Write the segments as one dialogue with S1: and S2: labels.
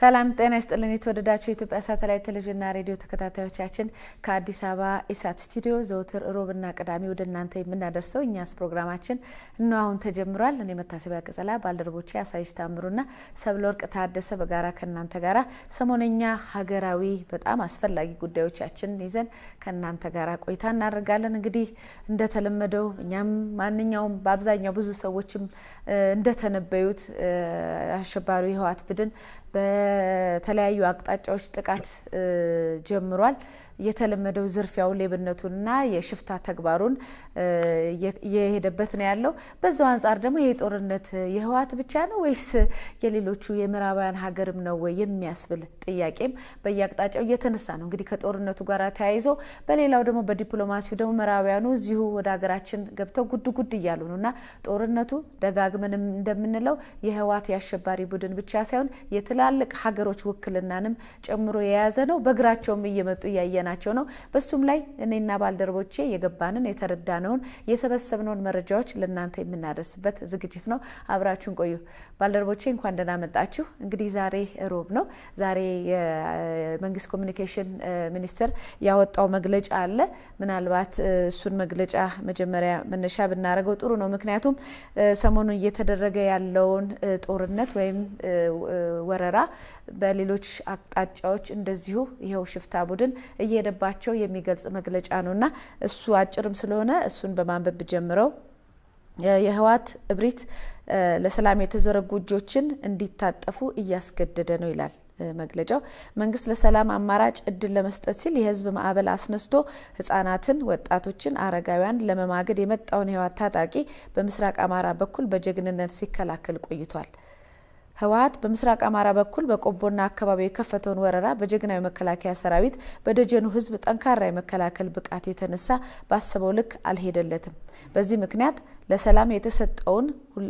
S1: ሰላም ጤና ይስጥልን። የተወደዳችሁ የኢትዮጵያ ሳተላይት ቴሌቪዥንና ሬዲዮ ተከታታዮቻችን ከአዲስ አበባ ኢሳት ስቱዲዮ ዘውትር ሮብና ቅዳሜ ወደ እናንተ የምናደርሰው እኛስ ፕሮግራማችን እነ አሁን ተጀምሯል። እኔ መታሰቢያ ቅጸላ፣ ባልደረቦቼ አሳይሽ ታምሩና ሰብለወርቅ ታደሰ በጋራ ከእናንተ ጋራ ሰሞነኛ ሀገራዊ በጣም አስፈላጊ ጉዳዮቻችን ይዘን ከእናንተ ጋራ ቆይታ እናደርጋለን። እንግዲህ እንደተለመደው እኛም ማንኛውም በአብዛኛው ብዙ ሰዎችም እንደተነበዩት አሸባሪው የህወሓት ቡድን በተለያዩ አቅጣጫዎች ጥቃት ጀምሯል። የተለመደው ዝርፊያው ሌብነቱንና የሽፍታ ተግባሩን እየሄደበት ነው ያለው። በዛው አንጻር ደግሞ ይሄ ጦርነት የህወሓት ብቻ ነው ወይስ የሌሎቹ የምዕራባውያን ሀገርም ነው ወይ የሚያስብል ጥያቄም በየአቅጣጫው እየተነሳ ነው። እንግዲህ ከጦርነቱ ጋር ተያይዞ በሌላው ደግሞ በዲፕሎማሲው ደግሞ ምዕራባውያኑ እዚሁ ወደ ሀገራችን ገብተው ጉድ ጉድ እያሉ ነው እና ጦርነቱ ደጋግመን እንደምንለው የህወሓት የአሸባሪ ቡድን ብቻ ሳይሆን የትላልቅ ሀገሮች ውክልናንም ጨምሮ የያዘ ነው። በእግራቸውም እየመጡ እያየ ናቸው ነው። በሱም ላይ እኔና ባልደረቦቼ የገባንን የተረዳነውን የሰበሰብነውን መረጃዎች ለእናንተ የምናደርስበት ዝግጅት ነው። አብራችሁን ቆዩ። ባልደረቦቼ እንኳን ደህና መጣችሁ። እንግዲህ ዛሬ ሮብ ነው። ዛሬ የመንግስት ኮሚኒኬሽን ሚኒስቴር ያወጣው መግለጫ አለ። ምናልባት እሱን መግለጫ መጀመሪያ መነሻ ብናደርገው ጥሩ ነው። ምክንያቱም ሰሞኑን እየተደረገ ያለውን ጦርነት ወይም ወረራ በሌሎች አቅጣጫዎች እንደዚሁ ይኸው ሽፍታ ቡድን እየሄደባቸው የሚገልጽ መግለጫ ነው እና እሱ አጭርም ስለሆነ እሱን በማንበብ ጀምረው የህወሓት እብሪት ለሰላም የተዘረጉ እጆችን እንዲታጠፉ እያስገደደ ነው ይላል መግለጫው። መንግስት ለሰላም አማራጭ እድል ለመስጠት ሲል የህዝብ ማዕበል አስነስቶ ህጻናትን፣ ወጣቶችን፣ አረጋውያን ለመማገድ የመጣውን የህወሓት ታጣቂ በምስራቅ አማራ በኩል በጀግንነት ሲከላከል ቆይቷል። ህወሓት በምስራቅ አማራ በኩል በቆቦና አካባቢው የከፈተውን ወረራ በጀግናዊ መከላከያ ሰራዊት በደጀኑ ህዝብ ጠንካራ የመከላከል ብቃት የተነሳ ባሰበው ልክ አልሄደለትም። በዚህ ምክንያት ለሰላም የተሰጠውን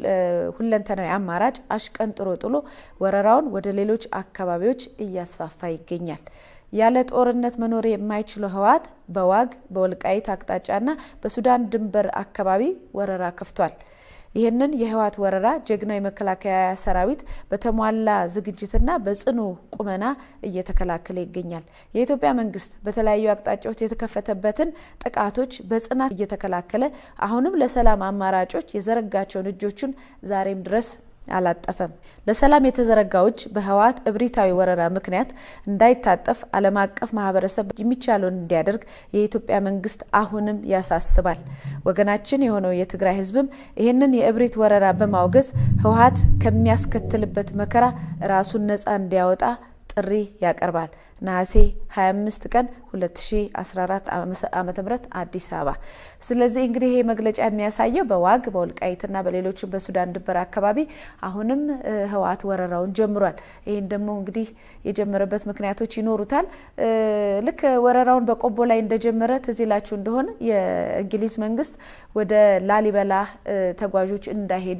S1: ሁለንተናዊ አማራጭ አሽቀንጥሮ ጥሎ ወረራውን ወደ ሌሎች አካባቢዎች እያስፋፋ ይገኛል። ያለ ጦርነት መኖር የማይችለው ህወሓት በዋግ በወልቃይት አቅጣጫና በሱዳን ድንበር አካባቢ ወረራ ከፍቷል። ይህንን የህወሓት ወረራ ጀግናው የመከላከያ ሰራዊት በተሟላ ዝግጅትና በጽኑ ቁመና እየተከላከለ ይገኛል። የኢትዮጵያ መንግስት በተለያዩ አቅጣጫዎች የተከፈተበትን ጥቃቶች በጽናት እየተከላከለ አሁንም ለሰላም አማራጮች የዘረጋቸውን እጆቹን ዛሬም ድረስ አላጠፈም። ለሰላም የተዘረጋው እጅ በህወሓት እብሪታዊ ወረራ ምክንያት እንዳይታጠፍ ዓለም አቀፍ ማህበረሰብ የሚቻለውን እንዲያደርግ የኢትዮጵያ መንግስት አሁንም ያሳስባል። ወገናችን የሆነው የትግራይ ህዝብም ይህንን የእብሪት ወረራ በማውገዝ ህወሓት ከሚያስከትልበት መከራ ራሱን ነፃ እንዲያወጣ ጥሪ ያቀርባል። ነሐሴ 25 ቀን 2014 ዓ ም አዲስ አበባ። ስለዚህ እንግዲህ ይሄ መግለጫ የሚያሳየው በዋግ በወልቃይትና በሌሎችም በሱዳን ድንበር አካባቢ አሁንም ህወሓት ወረራውን ጀምሯል። ይህን ደግሞ እንግዲህ የጀመረበት ምክንያቶች ይኖሩታል። ልክ ወረራውን በቆቦ ላይ እንደጀመረ ትዝ ይላችሁ እንደሆነ የእንግሊዝ መንግስት ወደ ላሊበላ ተጓዦች እንዳይሄዱ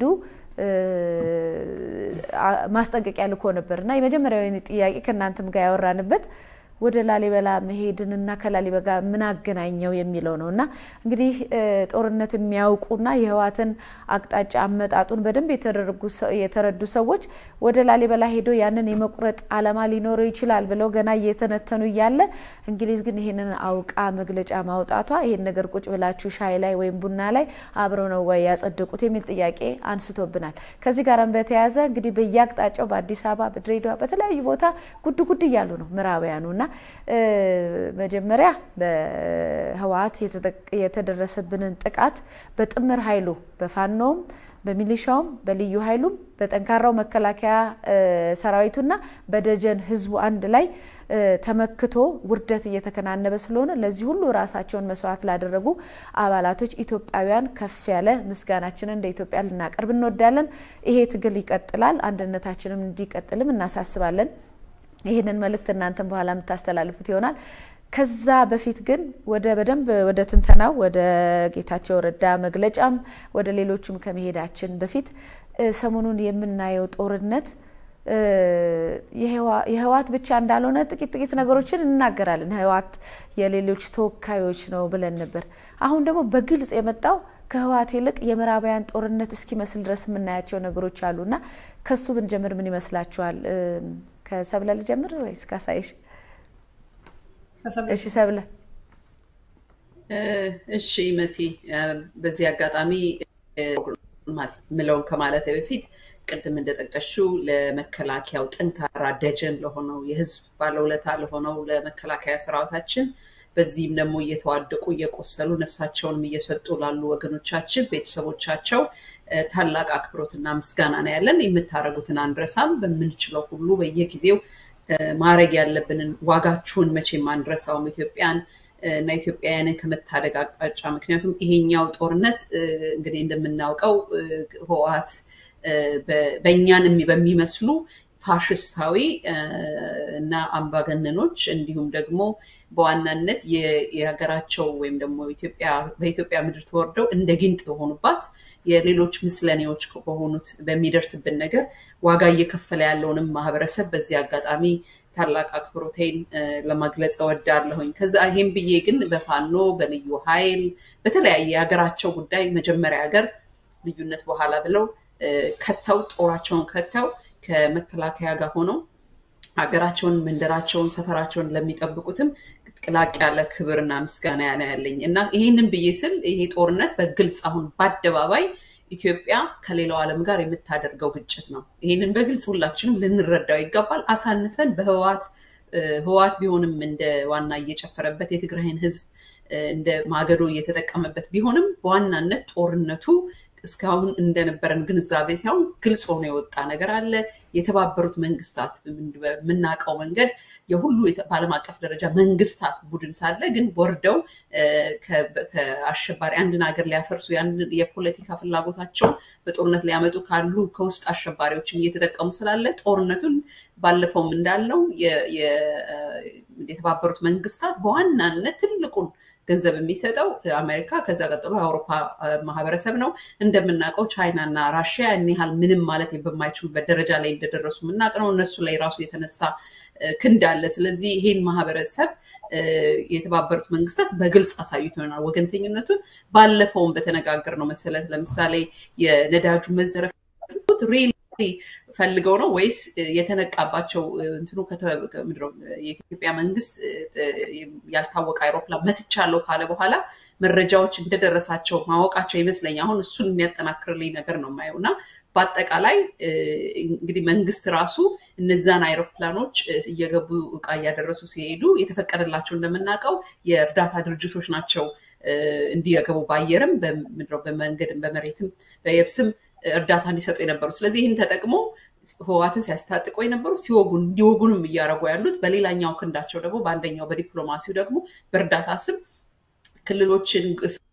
S1: ማስጠንቀቂያ ልኮ ነበር እና የመጀመሪያው ጥያቄ ከእናንተም ጋር ያወራንበት ወደ ላሊበላ መሄድንና ከላሊበላ ምን አገናኘው የሚለው ነው እና እንግዲህ ጦርነት የሚያውቁና የህወሓትን አቅጣጫ አመጣጡን በደንብ የተረዱ ሰዎች ወደ ላሊበላ ሄዶ ያንን የመቁረጥ ዓላማ ሊኖረው ይችላል ብለው ገና እየተነተኑ እያለ እንግሊዝ ግን ይህንን አውቃ መግለጫ ማውጣቷ ይህን ነገር ቁጭ ብላችሁ ሻይ ላይ ወይም ቡና ላይ አብረው ነው ወይ ያጸደቁት የሚል ጥያቄ አንስቶብናል። ከዚህ ጋርም በተያያዘ እንግዲህ በየአቅጣጫው በአዲስ አበባ፣ በድሬዳዋ በተለያዩ ቦታ ጉድ ጉድ እያሉ ነው ምዕራባውያኑ እና መጀመሪያ በህወሓት የተደረሰብንን ጥቃት በጥምር ኃይሉ በፋኖም በሚሊሻውም በልዩ ኃይሉም በጠንካራው መከላከያ ሰራዊቱና በደጀን ህዝቡ አንድ ላይ ተመክቶ ውርደት እየተከናነበ ስለሆነ ለዚህ ሁሉ ራሳቸውን መስዋዕት ላደረጉ አባላቶች ኢትዮጵያውያን ከፍ ያለ ምስጋናችንን እንደ ኢትዮጵያ ልናቀርብ እንወዳለን። ይሄ ትግል ይቀጥላል። አንድነታችንም እንዲቀጥልም እናሳስባለን። ይህንን መልእክት እናንተን በኋላ የምታስተላልፉት ይሆናል። ከዛ በፊት ግን ወደ በደንብ ወደ ትንተናው ወደ ጌታቸው ረዳ መግለጫም ወደ ሌሎቹም ከመሄዳችን በፊት ሰሞኑን የምናየው ጦርነት የህወሓት ብቻ እንዳልሆነ ጥቂት ጥቂት ነገሮችን እናገራለን። ህወሓት የሌሎች ተወካዮች ነው ብለን ነበር። አሁን ደግሞ በግልጽ የመጣው ከህወሓት ይልቅ የምዕራባውያን ጦርነት እስኪመስል ድረስ የምናያቸው ነገሮች አሉና ከሱ ብንጀምር ምን ይመስላችኋል? ከሰብለ ልጀምር ወይስ ካሳይሽ? እሺ ሰብለ።
S2: እሺ መቲ፣ በዚህ አጋጣሚ ምለውን ከማለት በፊት ቅድም እንደጠቀሽው ለመከላከያው ጠንካራ ደጀን ለሆነው የህዝብ ባለውለታ ለሆነው ለመከላከያ ሰራዊታችን በዚህም ደግሞ እየተዋደቁ እየቆሰሉ ነፍሳቸውንም እየሰጡ ላሉ ወገኖቻችን ቤተሰቦቻቸው ታላቅ አክብሮትና ምስጋና ነው ያለን። የምታደርጉትን አንረሳም። በምንችለው ሁሉ በየጊዜው ማድረግ ያለብንን ዋጋችሁን መቼም አንረሳውም ኢትዮጵያን እና ኢትዮጵያውያንን ከመታደግ አቅጣጫ ምክንያቱም ይሄኛው ጦርነት እንግዲህ እንደምናውቀው ህወሓት በእኛን በሚመስሉ ፋሽስታዊ እና አምባገነኖች እንዲሁም ደግሞ በዋናነት የሀገራቸው ወይም ደግሞ በኢትዮጵያ ምድር ተወርደው እንደ ጊንጥ የሆኑባት የሌሎች ምስለኔዎች በሆኑት በሚደርስብን ነገር ዋጋ እየከፈለ ያለውንም ማህበረሰብ በዚህ አጋጣሚ ታላቅ አክብሮቴን ለመግለጽ እወዳለሁኝ። ከዛ ይሄም ብዬ ግን በፋኖ በልዩ ኃይል በተለያየ የሀገራቸው ጉዳይ መጀመሪያ ሀገር ልዩነት በኋላ ብለው ከተው ጦራቸውን ከተው ከመከላከያ ጋር ሆነው ሀገራቸውን፣ መንደራቸውን፣ ሰፈራቸውን ለሚጠብቁትም ቅላቅ ያለ ክብርና ምስጋና ያለ ያለኝ እና ይህንን ብዬ ስል ይሄ ጦርነት በግልጽ አሁን በአደባባይ ኢትዮጵያ ከሌላው ዓለም ጋር የምታደርገው ግጭት ነው። ይህንን በግልጽ ሁላችንም ልንረዳው ይገባል። አሳንሰን በህወሓት ህወሓት ቢሆንም እንደ ዋና እየጨፈረበት የትግራይን ህዝብ እንደ ማገዶ እየተጠቀመበት ቢሆንም በዋናነት ጦርነቱ እስካሁን እንደነበረን ግንዛቤ ሳይሆን ግልጽ ሆኖ የወጣ ነገር አለ። የተባበሩት መንግስታት በምናውቀው መንገድ የሁሉ በዓለም አቀፍ ደረጃ መንግስታት ቡድን ሳለ ግን ወርደው ከአሸባሪ አንድን ሀገር ሊያፈርሱ የፖለቲካ ፍላጎታቸውን በጦርነት ሊያመጡ ካሉ ከውስጥ አሸባሪዎችን እየተጠቀሙ ስላለ ጦርነቱን ባለፈውም እንዳልነው የተባበሩት መንግስታት በዋናነት ትልቁን ገንዘብ የሚሰጠው አሜሪካ፣ ከዛ ቀጥሎ የአውሮፓ ማህበረሰብ ነው። እንደምናውቀው ቻይና እና ራሽያ እኒ ያህል ምንም ማለት በማይችሉበት ደረጃ ላይ እንደደረሱ የምናውቅ ነው። እነሱ ላይ ራሱ የተነሳ ክንድ አለ። ስለዚህ ይሄን ማህበረሰብ የተባበሩት መንግስታት በግልጽ አሳይቶናል ወገንተኝነቱን። ባለፈውም በተነጋገር ነው መሰለት ለምሳሌ የነዳጁ መዘረፍ ሪሊ ፈልገው ነው ወይስ የተነቃባቸው እንትኑ የኢትዮጵያ መንግስት ያልታወቀ አይሮፕላን መትቻለሁ ካለ በኋላ መረጃዎች እንደደረሳቸው ማወቃቸው ይመስለኝ አሁን እሱን የሚያጠናክርልኝ ነገር ነው የማየው እና በአጠቃላይ እንግዲህ መንግስት ራሱ እነዛን አይሮፕላኖች እየገቡ እቃ እያደረሱ ሲሄዱ የተፈቀደላቸው እንደምናውቀው የእርዳታ ድርጅቶች ናቸው እንዲገቡ በአየርም በመንገድም በመሬትም በየብስም እርዳታ እንዲሰጡ የነበሩ ስለዚህ ይህን ተጠቅሞ ህወሓትን ሲያስታጥቁ የነበሩ ሲወጉን እንዲወጉንም እያደረጉ ያሉት በሌላኛው ክንዳቸው ደግሞ በአንደኛው በዲፕሎማሲው ደግሞ በእርዳታ ስም ክልሎችን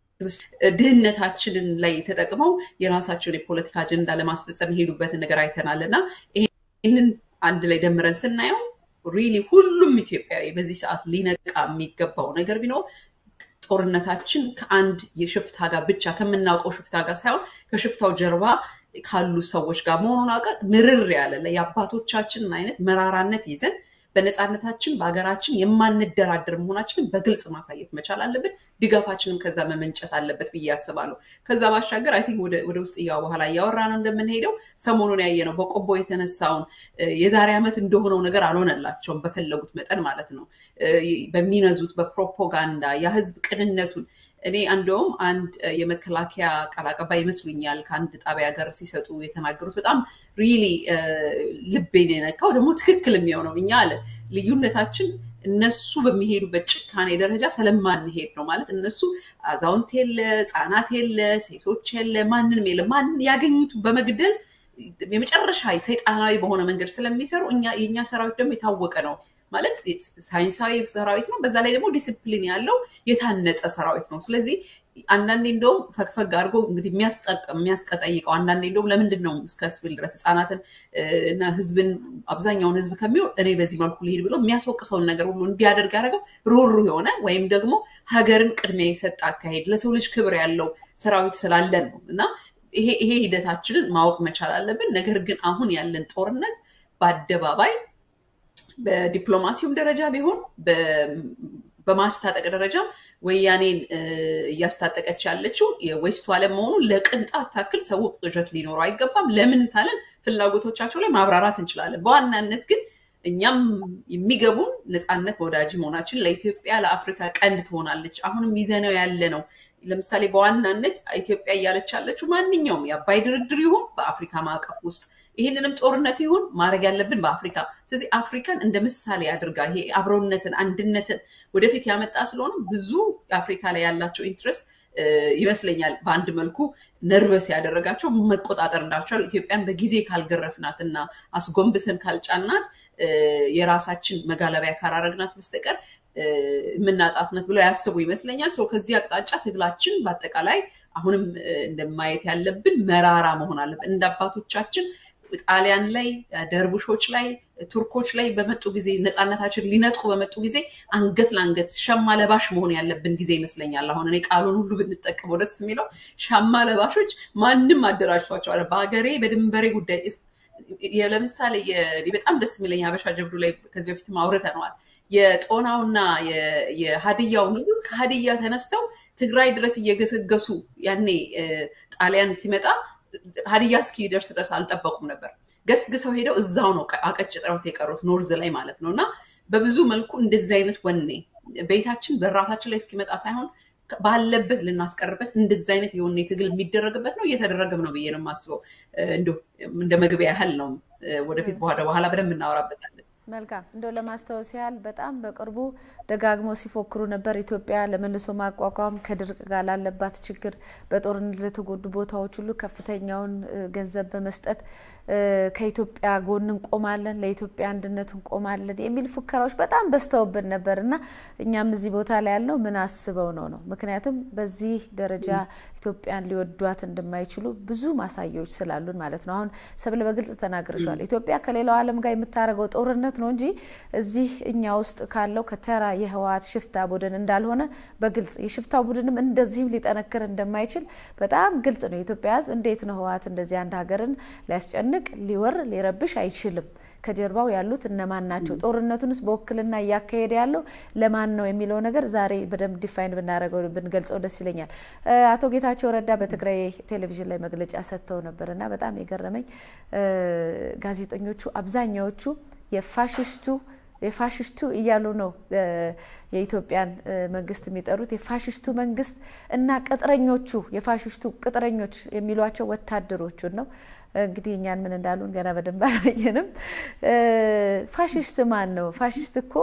S2: ድህነታችንን ላይ ተጠቅመው የራሳቸውን የፖለቲካ አጀንዳ ለማስፈጸም የሄዱበትን ነገር አይተናል እና ይህንን አንድ ላይ ደምረን ስናየው ሪሊ ሁሉም ኢትዮጵያዊ በዚህ ሰዓት ሊነቃ የሚገባው ነገር ቢኖር ጦርነታችን ከአንድ የሽፍታ ጋር ብቻ ከምናውቀው ሽፍታ ጋር ሳይሆን ከሽፍታው ጀርባ ካሉ ሰዎች ጋር መሆኑን አውቀን ምርር ያለ የአባቶቻችንን አይነት መራራነት ይዘን በነፃነታችን በሀገራችን የማንደራደር መሆናችንን በግልጽ ማሳየት መቻል አለብን። ድጋፋችንም ከዛ መመንጨት አለበት ብዬ አስባለሁ። ከዛ ባሻገር አይ ቲንክ ወደ ውስጥ እያው በኋላ እያወራ ነው እንደምንሄደው ሰሞኑን ያየ ነው በቆቦ የተነሳውን የዛሬ ዓመት እንደሆነው ነገር አልሆነላቸውም በፈለጉት መጠን ማለት ነው። በሚነዙት በፕሮፓጋንዳ የህዝብ ቅንነቱን እኔ እንደውም አንድ የመከላከያ ቃል አቀባይ ይመስሉኛል ከአንድ ጣቢያ ጋር ሲሰጡ የተናገሩት በጣም ሪሊ ልቤን የነካው ደግሞ ትክክል የሚሆነው እኛ አለ ልዩነታችን እነሱ በሚሄዱበት ጭካኔ ደረጃ ስለማንሄድ ነው ማለት እነሱ አዛውንት የለ ህፃናት የለ ሴቶች የለ ማንንም የለ ማንን ያገኙት በመግደል የመጨረሻ ሰይጣናዊ በሆነ መንገድ ስለሚሰሩ የእኛ ሰራዊት ደግሞ የታወቀ ነው ማለት ሳይንሳዊ ሰራዊት ነው። በዛ ላይ ደግሞ ዲስፕሊን ያለው የታነጸ ሰራዊት ነው። ስለዚህ አንዳንዴ እንደውም ፈግፈግ አድርጎ እንግዲህ የሚያስቀጠይቀው አንዳንዴ እንደውም ለምንድን ነው እስከ ስብል ድረስ ህፃናትን እና ህዝብን አብዛኛውን ህዝብ ከሚሆን እኔ በዚህ መልኩ ልሄድ ብሎ የሚያስወቅሰውን ነገር ሁሉ እንዲያደርግ ያደረገው ሩሩ የሆነ ወይም ደግሞ ሀገርን ቅድሚያ የሰጠ አካሄድ ለሰው ልጅ ክብር ያለው ሰራዊት ስላለን ነው እና ይሄ ሂደታችንን ማወቅ መቻል አለብን። ነገር ግን አሁን ያለን ጦርነት በአደባባይ በዲፕሎማሲውም ደረጃ ቢሆን በማስታጠቅ ደረጃም ወያኔን እያስታጠቀች ያለችው የዌስቱ ዓለም መሆኑ ለቅንጣት ታክል ሰው ቅዠት ሊኖረው አይገባም። ለምን ካለን ፍላጎቶቻቸው ላይ ማብራራት እንችላለን። በዋናነት ግን እኛም የሚገቡን ነፃነት ወዳጅ መሆናችን ለኢትዮጵያ ለአፍሪካ ቀንድ ትሆናለች። አሁንም ይዘነው ያለ ነው። ለምሳሌ በዋናነት ኢትዮጵያ እያለች ያለችው ማንኛውም የአባይ ድርድር ይሁን በአፍሪካ ማዕቀፍ ውስጥ ይህንንም ጦርነት ይሁን ማድረግ ያለብን በአፍሪካ። ስለዚህ አፍሪካን እንደ ምሳሌ አድርጋ ይሄ አብሮነትን፣ አንድነትን ወደፊት ያመጣ ስለሆነ ብዙ አፍሪካ ላይ ያላቸው ኢንትረስት ይመስለኛል በአንድ መልኩ ነርቨስ ያደረጋቸው መቆጣጠር እንዳልቻሉ ኢትዮጵያን በጊዜ ካልገረፍናት እና አስጎንብሰን ካልጫናት የራሳችን መጋለቢያ ካላረግናት በስተቀር የምናጣትነት ብለው ያስቡ ይመስለኛል። ሰው ከዚህ አቅጣጫ ትግላችን በአጠቃላይ አሁንም እንደማየት ያለብን መራራ መሆን አለብን። እንደ አባቶቻችን ጣሊያን ላይ፣ ደርቡሾች ላይ፣ ቱርኮች ላይ በመጡ ጊዜ ነፃነታችን ሊነጥቁ በመጡ ጊዜ አንገት ለአንገት ሸማ ለባሽ መሆን ያለብን ጊዜ ይመስለኛል። አሁን እኔ ቃሉን ሁሉ ብንጠቀመው ደስ የሚለው ሸማ ለባሾች ማንም አደራጅቷቸዋል። በሀገሬ በድንበሬ ጉዳይ ለምሳሌ በጣም ደስ የሚለኝ ሀበሻ ጀብዱ ላይ ከዚህ በፊትም አውርተነዋል። የጦናውና የሀዲያው ንጉስ ከሀዲያ ተነስተው ትግራይ ድረስ እየገሰገሱ ያኔ ጣሊያን ሲመጣ ሀዲያ እስኪደርስ ድረስ አልጠበቁም ነበር። ገስግሰው ሄደው እዛው ነው አቀጭጠውት የቀሩት ኖርዝ ላይ ማለት ነው። እና በብዙ መልኩ እንደዚህ አይነት ወኔ ቤታችን በራታችን ላይ እስኪመጣ ሳይሆን ባለበት ልናስቀርበት እንደዚህ አይነት የወኔ ትግል የሚደረግበት ነው እየተደረገም ነው ብዬ ነው የማስበው። እንደ መግቢያ ያህል ነው። ወደፊት በኋላ በኋላ በደንብ እናወራበታለን።
S1: መልካም እንደው ለማስታወስ ያህል በጣም በቅርቡ ደጋግመው ሲፎክሩ ነበር። ኢትዮጵያ ለመልሶ ማቋቋም ከድርቅ ጋር ላለባት ችግር በጦርነት ለተጎዱ ቦታዎች ሁሉ ከፍተኛውን ገንዘብ በመስጠት ከኢትዮጵያ ጎን እንቆማለን፣ ለኢትዮጵያ አንድነት እንቆማለን የሚል ፉከራዎች በጣም በዝተውብን ነበር እና እኛም እዚህ ቦታ ላይ ያልነው ምን አስበው ነው ነው ምክንያቱም በዚህ ደረጃ ኢትዮጵያን ሊወዷት እንደማይችሉ ብዙ ማሳያዎች ስላሉን ማለት ነው። አሁን ሰብለ በግልጽ ተናግረሻል። ኢትዮጵያ ከሌላው ዓለም ጋር የምታደርገው ጦርነት ነው እንጂ እዚህ እኛ ውስጥ ካለው ከተራ የህወሓት ሽፍታ ቡድን እንዳልሆነ በግልጽ የሽፍታው ቡድንም እንደዚህም ሊጠነክር እንደማይችል በጣም ግልጽ ነው። የኢትዮጵያ ሕዝብ እንዴት ነው ህወሓት እንደዚህ አንድ ሀገርን ሊያስጨንቅ ሊወር ሊረብሽ አይችልም። ከጀርባው ያሉት እነማን ናቸው? ጦርነቱንስ በውክልና እያካሄደ ያለው ለማን ነው የሚለው ነገር ዛሬ በደንብ ዲፋይን ብናደርገው ብንገልጸው ደስ ይለኛል። አቶ ጌታቸው ረዳ በትግራይ ቴሌቪዥን ላይ መግለጫ ሰጥተው ነበር እና በጣም የገረመኝ ጋዜጠኞቹ አብዛኛዎቹ የፋሽስቱ የፋሽስቱ እያሉ ነው የኢትዮጵያን መንግስት የሚጠሩት። የፋሽስቱ መንግስት እና ቅጥረኞቹ የፋሽስቱ ቅጥረኞች የሚሏቸው ወታደሮቹን ነው። እንግዲህ እኛን ምን እንዳሉን ገና በደንብ አላየንም። ፋሽስት ማን ነው? ፋሽስት እኮ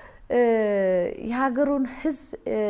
S1: የሀገሩን ህዝብ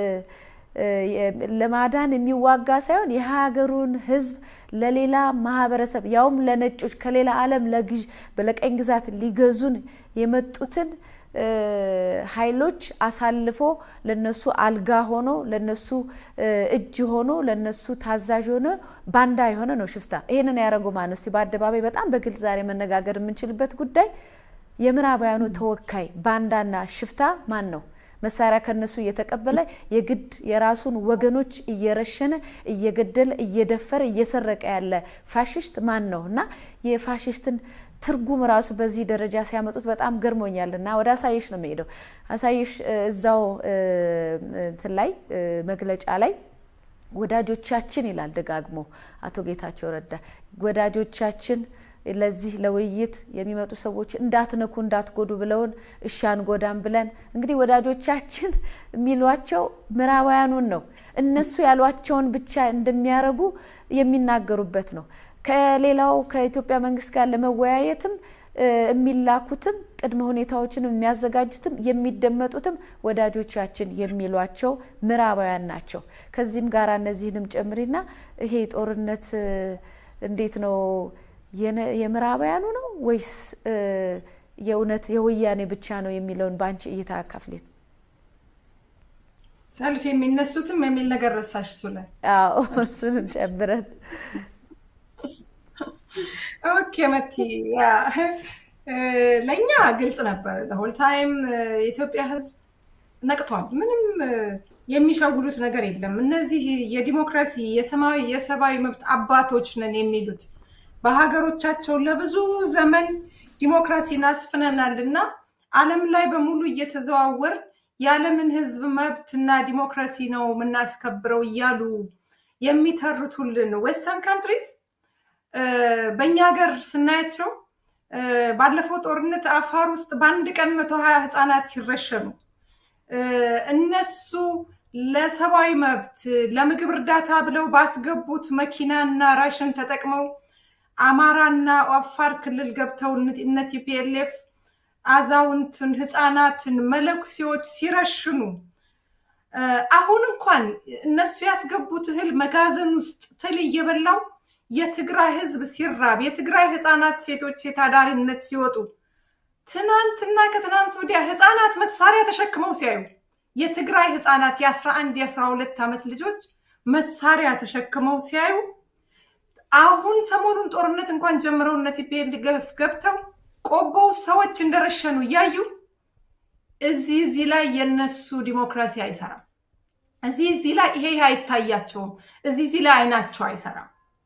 S1: ለማዳን የሚዋጋ ሳይሆን የሀገሩን ህዝብ ለሌላ ማህበረሰብ ያውም ለነጮች ከሌላ ዓለም ለቀኝ ግዛት ሊገዙን የመጡትን ኃይሎች አሳልፎ ለነሱ አልጋ ሆኖ ለነሱ እጅ ሆኖ ለነሱ ታዛዥ ሆኖ ባንዳ የሆነ ነው ሽፍታ። ይህንን ያደረጉ ማን እስቲ በአደባባይ በጣም በግልጽ ዛሬ መነጋገር የምንችልበት ጉዳይ የምዕራባውያኑ ተወካይ ባንዳና ሽፍታ ማን ነው? መሳሪያ ከነሱ እየተቀበለ የግድ የራሱን ወገኖች እየረሸነ እየገደለ እየደፈረ እየሰረቀ ያለ ፋሽስት ማን ነው? እና የፋሽስትን ትርጉም ራሱ በዚህ ደረጃ ሲያመጡት በጣም ገርሞኛል። እና ወደ አሳየሽ ነው የሚሄደው። አሳየሽ እዛው እንትን ላይ መግለጫ ላይ ወዳጆቻችን ይላል ደጋግሞ አቶ ጌታቸው ረዳ ወዳጆቻችን ለዚህ ለውይይት የሚመጡ ሰዎች እንዳትነኩ እንዳትጎዱ ብለውን እሺ አንጎዳም ብለን እንግዲህ ወዳጆቻችን የሚሏቸው ምዕራባውያኑን ነው። እነሱ ያሏቸውን ብቻ እንደሚያደርጉ የሚናገሩበት ነው። ከሌላው ከኢትዮጵያ መንግስት ጋር ለመወያየትም የሚላኩትም ቅድመ ሁኔታዎችን የሚያዘጋጁትም የሚደመጡትም ወዳጆቻችን የሚሏቸው ምዕራባውያን ናቸው። ከዚህም ጋር እነዚህንም ጨምሪና ይሄ ጦርነት እንዴት ነው የምዕራባውያኑ ነው ወይስ የእውነት የወያኔ ብቻ ነው የሚለውን በአንቺ እይታ አካፍሌን።
S3: ሰልፍ የሚነሱትም የሚል ነገር ረሳሽ እሱ ላይ
S1: አዎ፣ እሱንም ጨምረን
S3: ኦኬ መቲ ለእኛ ግልጽ ነበር። ለሆል ታይም የኢትዮጵያ ሕዝብ ነቅቷል። ምንም የሚሸውዱት ነገር የለም። እነዚህ የዲሞክራሲ የሰማያዊ የሰብአዊ መብት አባቶች ነን የሚሉት በሀገሮቻቸው ለብዙ ዘመን ዲሞክራሲን አስፍነናል እና ዓለም ላይ በሙሉ እየተዘዋወር የዓለምን ሕዝብ መብት እና ዲሞክራሲ ነው የምናስከብረው እያሉ የሚተርቱልን ዌስተርን ካንትሪስ በእኛ ሀገር ስናያቸው ባለፈው ጦርነት አፋር ውስጥ በአንድ ቀን መቶ ሀያ ህፃናት ሲረሸኑ እነሱ ለሰብአዊ መብት ለምግብ እርዳታ ብለው ባስገቡት መኪናና ራሽን ተጠቅመው አማራና አፋር ክልል ገብተው እነ ቲፒኤልኤፍ አዛውንትን፣ ህፃናትን፣ መለኩሴዎች ሲረሽኑ አሁን እንኳን እነሱ ያስገቡት እህል መጋዘን ውስጥ ትል እየበላው የትግራይ ህዝብ ሲራብ የትግራይ ህፃናት፣ ሴቶች ሴት አዳሪነት ሲወጡ ትናንትና ከትናንት ወዲያ ህፃናት መሳሪያ ተሸክመው ሲያዩ የትግራይ ህፃናት የአስራ አንድ የአስራ ሁለት ዓመት ልጆች መሳሪያ ተሸክመው ሲያዩ አሁን ሰሞኑን ጦርነት እንኳን ጀምረው እነ ቲፒኤልኤፍ ገብተው ቆቦው ሰዎች እንደረሸኑ እያዩ እዚህ እዚህ ላይ የነሱ ዲሞክራሲ አይሰራም። እዚህ እዚህ ላይ ይሄ አይታያቸውም። እዚህ እዚህ ላይ አይናቸው አይሰራም።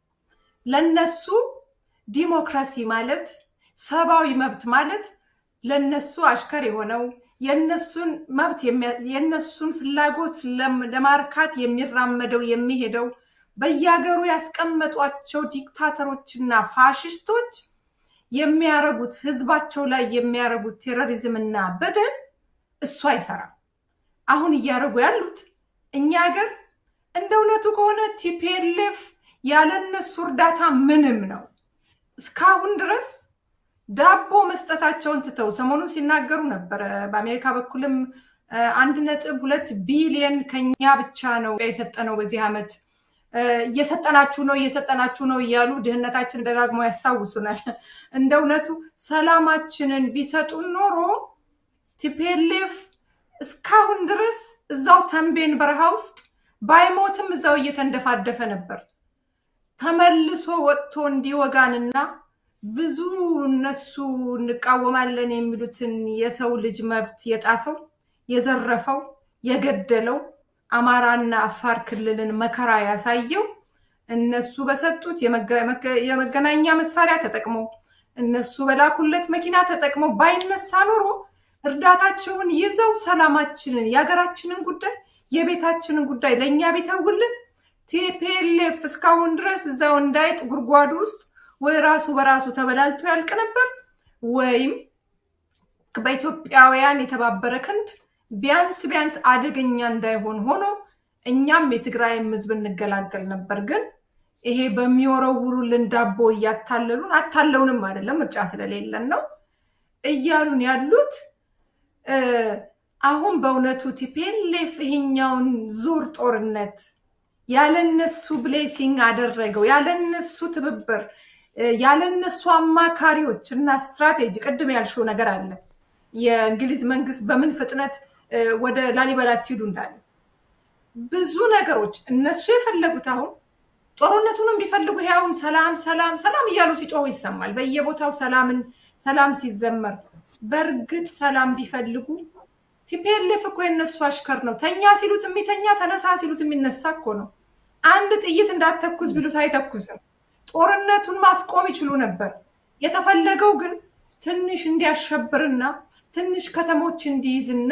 S3: ለነሱ ዲሞክራሲ ማለት ሰብአዊ መብት ማለት ለነሱ አሽከር የሆነው የነሱን መብት የነሱን ፍላጎት ለማርካት የሚራመደው የሚሄደው በየሀገሩ ያስቀመጧቸው ዲክታተሮችና ፋሽስቶች የሚያረጉት ህዝባቸው ላይ የሚያረጉት ቴሮሪዝምና በደል እሱ አይሰራም። አሁን እያደረጉ ያሉት እኛ ሀገር እንደ እውነቱ ከሆነ ቲፒኤልኤፍ ያለነሱ እርዳታ ምንም ነው። እስካሁን ድረስ ዳቦ መስጠታቸውን ትተው ሰሞኑን ሲናገሩ ነበረ። በአሜሪካ በኩልም አንድ ነጥብ ሁለት ቢሊየን ከኛ ብቻ ነው የሰጠነው በዚህ ዓመት እየሰጠናችሁ ነው እየሰጠናችሁ ነው እያሉ ድህነታችን ደጋግሞ ያስታውሱናል። እንደ እውነቱ ሰላማችንን ቢሰጡን ኖሮ ቲፒኤልኤፍ እስካሁን ድረስ እዛው ተንቤን በረሃ ውስጥ ባይሞትም እዛው እየተንደፋደፈ ነበር። ተመልሶ ወጥቶ እንዲወጋንና ብዙ እነሱ እንቃወማለን የሚሉትን የሰው ልጅ መብት የጣሰው የዘረፈው የገደለው አማራና አፋር ክልልን መከራ ያሳየው እነሱ በሰጡት የመገናኛ መሳሪያ ተጠቅሞ እነሱ በላኩለት መኪና ተጠቅሞ ባይነሳ ኖሮ እርዳታቸውን ይዘው ሰላማችንን የሀገራችንን ጉዳይ የቤታችንን ጉዳይ ለእኛ ቢተውልን ቲፒኤልኤፍ እስካሁን ድረስ እዛው እንዳይጥ ጉድጓዱ ውስጥ ወይ ራሱ በራሱ ተበላልቶ ያልቅ ነበር ወይም በኢትዮጵያውያን የተባበረ ክንድ ቢያንስ ቢያንስ አደገኛ እንዳይሆን ሆኖ እኛም የትግራይም ህዝብ እንገላገል ነበር። ግን ይሄ በሚወረውሩልን ዳቦ እያታለሉን አታለውንም አይደለም ምርጫ ስለሌለን ነው እያሉን ያሉት። አሁን በእውነቱ ቲፒኤልኤፍ ይሄኛውን ዙር ጦርነት ያለነሱ ብሌሲንግ አደረገው፣ ያለነሱ ትብብር፣ ያለነሱ አማካሪዎች እና ስትራቴጂ። ቅድም ያልሽው ነገር አለ የእንግሊዝ መንግስት በምን ፍጥነት ወደ ላሊበላ ትሄዱ እንዳለ ብዙ ነገሮች እነሱ የፈለጉት አሁን ጦርነቱንም ቢፈልጉ ይሄ አሁን ሰላም ሰላም ሰላም እያሉ ሲጮሁ ይሰማል በየቦታው ሰላምን ሰላም ሲዘመር። በእርግጥ ሰላም ቢፈልጉ ቲፒኤልኤፍ እኮ የነሱ አሽከር ነው። ተኛ ሲሉት የሚተኛ ተነሳ ሲሉት የሚነሳ እኮ ነው። አንድ ጥይት እንዳትተኩስ ቢሉት አይተኩስም። ጦርነቱን ማስቆም ይችሉ ነበር። የተፈለገው ግን ትንሽ እንዲያሸብርና ትንሽ ከተሞች እንዲይዝና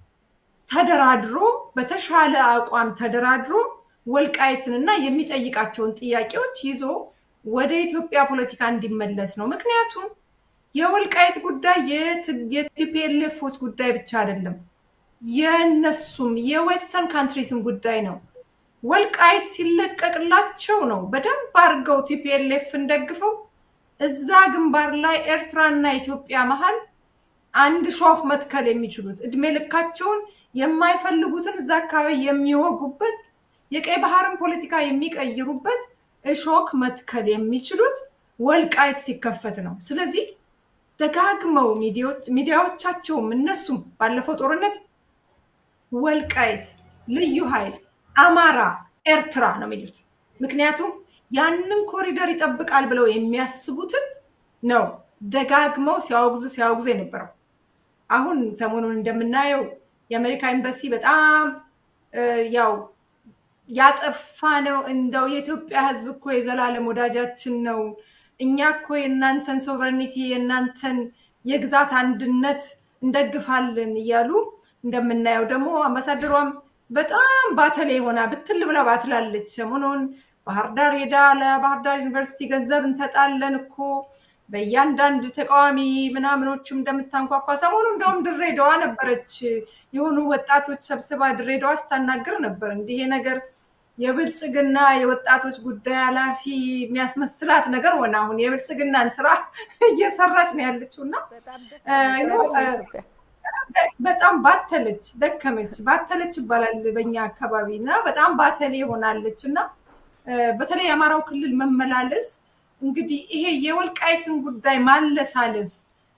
S3: ተደራድሮ በተሻለ አቋም ተደራድሮ ወልቃይትንና የሚጠይቃቸውን ጥያቄዎች ይዞ ወደ ኢትዮጵያ ፖለቲካ እንዲመለስ ነው። ምክንያቱም የወልቃይት ጉዳይ የቲፒኤልኤፎች ጉዳይ ብቻ አይደለም፣ የነሱም የዌስተርን ካንትሪስም ጉዳይ ነው። ወልቃይት ሲለቀቅላቸው ነው በደንብ አድርገው ቲፒኤልኤፍን ደግፈው እዛ ግንባር ላይ ኤርትራና ኢትዮጵያ መሀል አንድ ሾህ መትከል የሚችሉት እድሜ ልካቸውን የማይፈልጉትን እዛ አካባቢ የሚወጉበት የቀይ ባህርን ፖለቲካ የሚቀይሩበት እሾክ መትከል የሚችሉት ወልቃይት ሲከፈት ነው። ስለዚህ ደጋግመው ሚዲያዎቻቸውም እነሱም ባለፈው ጦርነት ወልቃይት፣ ልዩ ኃይል፣ አማራ፣ ኤርትራ ነው የሚሉት። ምክንያቱም ያንን ኮሪደር ይጠብቃል ብለው የሚያስቡትን ነው ደጋግመው ሲያወግዙ ሲያወግዙ የነበረው። አሁን ሰሞኑን እንደምናየው የአሜሪካ ኤምባሲ በጣም ያው ያጠፋ ነው እንደው የኢትዮጵያ ሕዝብ እኮ የዘላለም ወዳጃችን ነው። እኛ እኮ የእናንተን ሶቨሬኒቲ የእናንተን የግዛት አንድነት እንደግፋለን እያሉ እንደምናየው ደግሞ አምባሳደሯም በጣም ባተሌ ሆና ብትል ብላ ባትላለች። ሰሞኑን ባህር ዳር ሄዳ ለባህር ዳር ዩኒቨርሲቲ ገንዘብ እንሰጣለን እኮ በእያንዳንድ ተቃዋሚ ምናምኖችም እንደምታንኳኳ ሰሞኑ እንደውም ድሬዳዋ ነበረች የሆኑ ወጣቶች ሰብስባ ድሬዳዋ ስታናግር ነበር። እንዲህ ነገር የብልጽግና የወጣቶች ጉዳይ ኃላፊ የሚያስመስላት ነገር ሆነ። አሁን የብልጽግናን ስራ እየሰራች ነው ያለችው እና በጣም ባተለች፣ ደከመች፣ ባተለች ይባላል በኛ አካባቢ እና በጣም ባተሌ ሆናለች እና በተለይ የአማራው ክልል መመላለስ እንግዲህ ይሄ የወልቃይትን ጉዳይ ማለሳለስ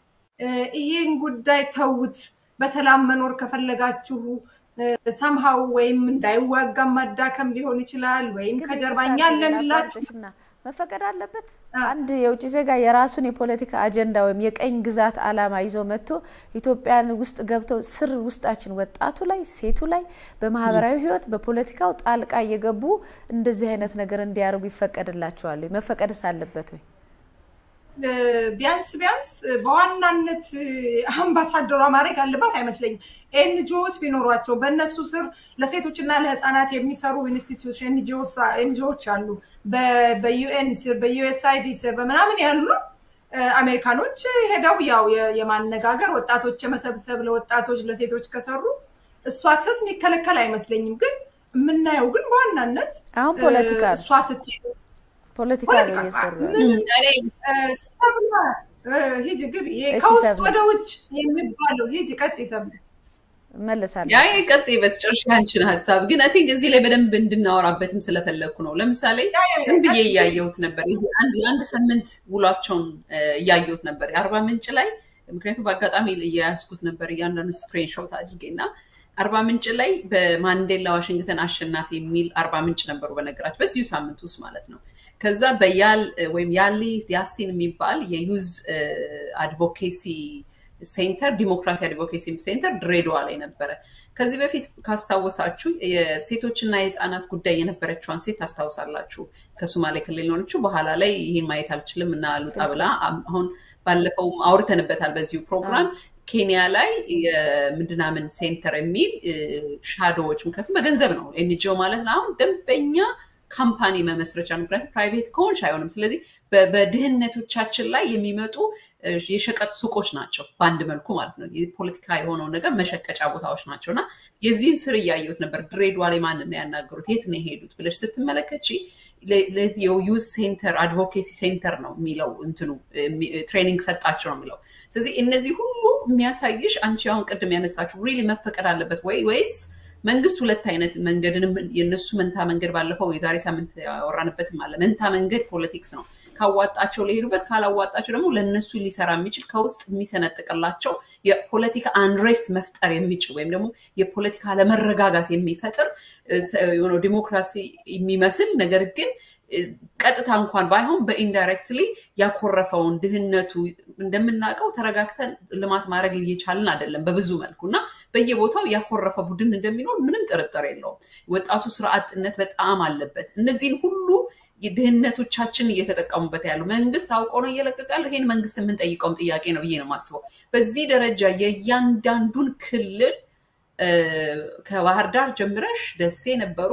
S3: ይሄን ጉዳይ ተውት፣ በሰላም መኖር ከፈለጋችሁ ሰምሃው ወይም እንዳይዋጋ ማዳከም ሊሆን ይችላል፣ ወይም ከጀርባ እኛ አለንላችሁ
S1: መፈቀድ አለበት። አንድ የውጭ ዜጋ የራሱን የፖለቲካ አጀንዳ ወይም የቀኝ ግዛት አላማ ይዞ መጥቶ ኢትዮጵያን ውስጥ ገብተው ስር ውስጣችን ወጣቱ ላይ ሴቱ ላይ በማህበራዊ ህይወት በፖለቲካው ጣልቃ እየገቡ እንደዚህ አይነት ነገር እንዲያደርጉ ይፈቀድላቸዋል? መፈቀድስ አለበት ወይ?
S3: ቢያንስ ቢያንስ በዋናነት አምባሳደሯ ማድረግ አለባት አይመስለኝም። ኤንጂኦዎች ቢኖሯቸው በእነሱ ስር ለሴቶችና ለህፃናት የሚሰሩ ኢንስቲትዩሽን ኤንጂኦዎች አሉ። በዩኤን ስር በዩኤስአይዲ ስር በምናምን ያሉ አሜሪካኖች ሄደው ያው የማነጋገር ወጣቶች የመሰብሰብ ለወጣቶች ለሴቶች ከሰሩ እሱ አክሰስ የሚከለከል አይመስለኝም። ግን የምናየው ግን በዋናነት
S1: አሁን ፖለቲካ
S3: እሷ ስትሄድ
S1: ፖለቲካ ነው እየሰሩ
S3: ሰብለ ሂጅ ግቢ ከውስጥ ወደ ውጭ የሚባለው ሂጅ ቀጥ ሰብለ
S1: እመልሳለሁ።
S2: ያ ቀጥ በስጨርሻ አንቺን ሀሳብ ግን አይ ቲንክ እዚህ ላይ በደንብ እንድናወራበትም ስለፈለግኩ ነው። ለምሳሌ ዝም ብዬ እያየሁት ነበር። አንድ ሳምንት ውሏቸውን እያየሁት ነበር የአርባ ምንጭ ላይ ምክንያቱም በአጋጣሚ እያያዝኩት ነበር እያንዳንዱ ስክሪንሾት አድርጌና አርባ ምንጭ ላይ በማንዴላ ዋሽንግተን አሸናፊ የሚል አርባ ምንጭ ነበሩ። በነገራችን በዚሁ ሳምንት ውስጥ ማለት ነው። ከዛ በያል ወይም ያሊ ያሲን የሚባል የዩዝ አድቮኬሲ ሴንተር ዲሞክራሲ አድቮኬሲ ሴንተር ድሬዳዋ ላይ ነበረ። ከዚህ በፊት ካስታወሳችሁ የሴቶችና የህፃናት ጉዳይ የነበረችዋን ሴት ታስታውሳላችሁ። ከሶማሌ ክልል የሆነችው በኋላ ላይ ይህን ማየት አልችልም እና ልውጣ ብላ አሁን ባለፈው አውርተንበታል በዚሁ ፕሮግራም ኬንያ ላይ የምድናምን ሴንተር የሚል ሻዶዎች ምክንያቱም በገንዘብ ነው ኤንጂኦ ማለት ነው። አሁን ደንበኛ ካምፓኒ መመስረቻ ምክንያቱም ፕራይቬት ከሆንሽ አይሆንም። ስለዚህ በድህነቶቻችን ላይ የሚመጡ የሸቀጥ ሱቆች ናቸው በአንድ መልኩ ማለት ነው። የፖለቲካ የሆነውን ነገር መሸቀጫ ቦታዎች ናቸው እና የዚህን ስር እያየሁት ነበር። ድሬዳዋ ላይ ማንን ነው ያናገሩት? የት ነው የሄዱት ብለሽ ስትመለከች ለዚህ የዩዝ ሴንተር አድቮኬሲ ሴንተር ነው የሚለው እንትኑ ትሬኒንግ ሰጣቸው ነው የሚለው። ስለዚህ እነዚህ ሁሉ የሚያሳይሽ አንቺ አሁን ቅድም ያነሳችሁ ሪሊ መፈቀድ አለበት ወይ ወይስ መንግስት ሁለት አይነት መንገድንም የነሱ መንታ መንገድ ባለፈው የዛሬ ሳምንት ያወራንበትም አለ። መንታ መንገድ ፖለቲክስ ነው። ካዋጣቸው ሊሄዱበት፣ ካላዋጣቸው ደግሞ ለእነሱ ሊሰራ የሚችል ከውስጥ የሚሰነጥቅላቸው የፖለቲካ አንሬስት መፍጠር የሚችል ወይም ደግሞ የፖለቲካ አለመረጋጋት የሚፈጥር የሆነ ዲሞክራሲ የሚመስል ነገር ግን ቀጥታ እንኳን ባይሆን በኢንዳይሬክትሊ ያኮረፈውን ድህነቱ እንደምናውቀው ተረጋግተን ልማት ማድረግ እየቻልን አይደለም በብዙ መልኩ እና በየቦታው ያኮረፈ ቡድን እንደሚኖር ምንም ጥርጥር የለውም። ወጣቱ ስራ አጥነት በጣም አለበት። እነዚህን ሁሉ ድህነቶቻችን እየተጠቀሙበት ያሉ መንግስት አውቆ ነው እየለቀቃል። ይሄን መንግስት የምንጠይቀውም ጥያቄ ነው ብዬ ነው የማስበው። በዚህ ደረጃ የእያንዳንዱን ክልል ከባህር ዳር ጀምረሽ ደሴ ነበሩ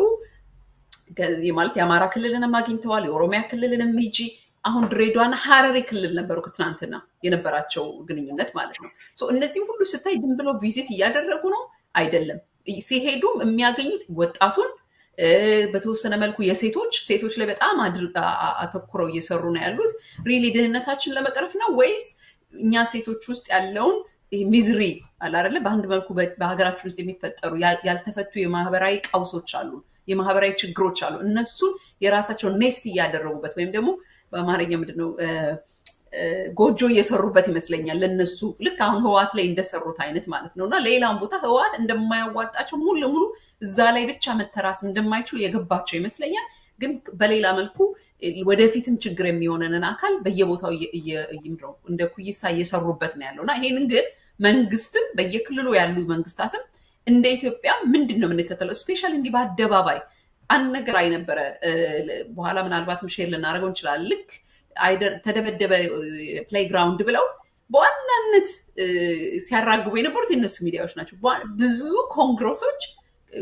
S2: ማለት የአማራ ክልልንም አግኝተዋል። የኦሮሚያ ክልልንም ሂጂ አሁን ድሬዳዋና ሀረሪ ክልል ነበሩ ትናንትና የነበራቸው ግንኙነት ማለት ነው። እነዚህ ሁሉ ስታይ ዝም ብሎ ቪዚት እያደረጉ ነው አይደለም። ሲሄዱም የሚያገኙት ወጣቱን በተወሰነ መልኩ የሴቶች ሴቶች ላይ በጣም አተኩረው እየሰሩ ነው ያሉት። ሪሊ ድህነታችን ለመቅረፍ ነው ወይስ እኛ ሴቶች ውስጥ ያለውን ሚዝሪ አለ አይደለ? በአንድ መልኩ በሀገራችን ውስጥ የሚፈጠሩ ያልተፈቱ የማህበራዊ ቀውሶች አሉ፣ የማህበራዊ ችግሮች አሉ። እነሱን የራሳቸው ኔስት እያደረጉበት ወይም ደግሞ በአማርኛ ምንድነው ጎጆ እየሰሩበት ይመስለኛል ለነሱ ልክ አሁን ህዋት ላይ እንደሰሩት አይነት ማለት ነው። እና ሌላም ቦታ ህዋት እንደማያዋጣቸው ሙሉ ለሙሉ እዛ ላይ ብቻ መተራስ እንደማይችሉ የገባቸው ይመስለኛል። ግን በሌላ መልኩ ወደፊትም ችግር የሚሆነንን አካል በየቦታው እንደ ኩይሳ እየሰሩበት ነው ያለው እና ይሄንን ግን መንግስትም በየክልሉ ያሉ መንግስታትም እንደ ኢትዮጵያ ምንድን ነው የምንከተለው? ስፔሻል እንዲህ በአደባባይ አንድ ነገር አይነበረ በኋላ ምናልባትም ሼር ልናደርገው እንችላለን ልክ ተደበደበ ፕሌይግራውንድ ብለው በዋናነት ሲያራግቡ የነበሩት የነሱ ሚዲያዎች ናቸው። ብዙ ኮንግረሶች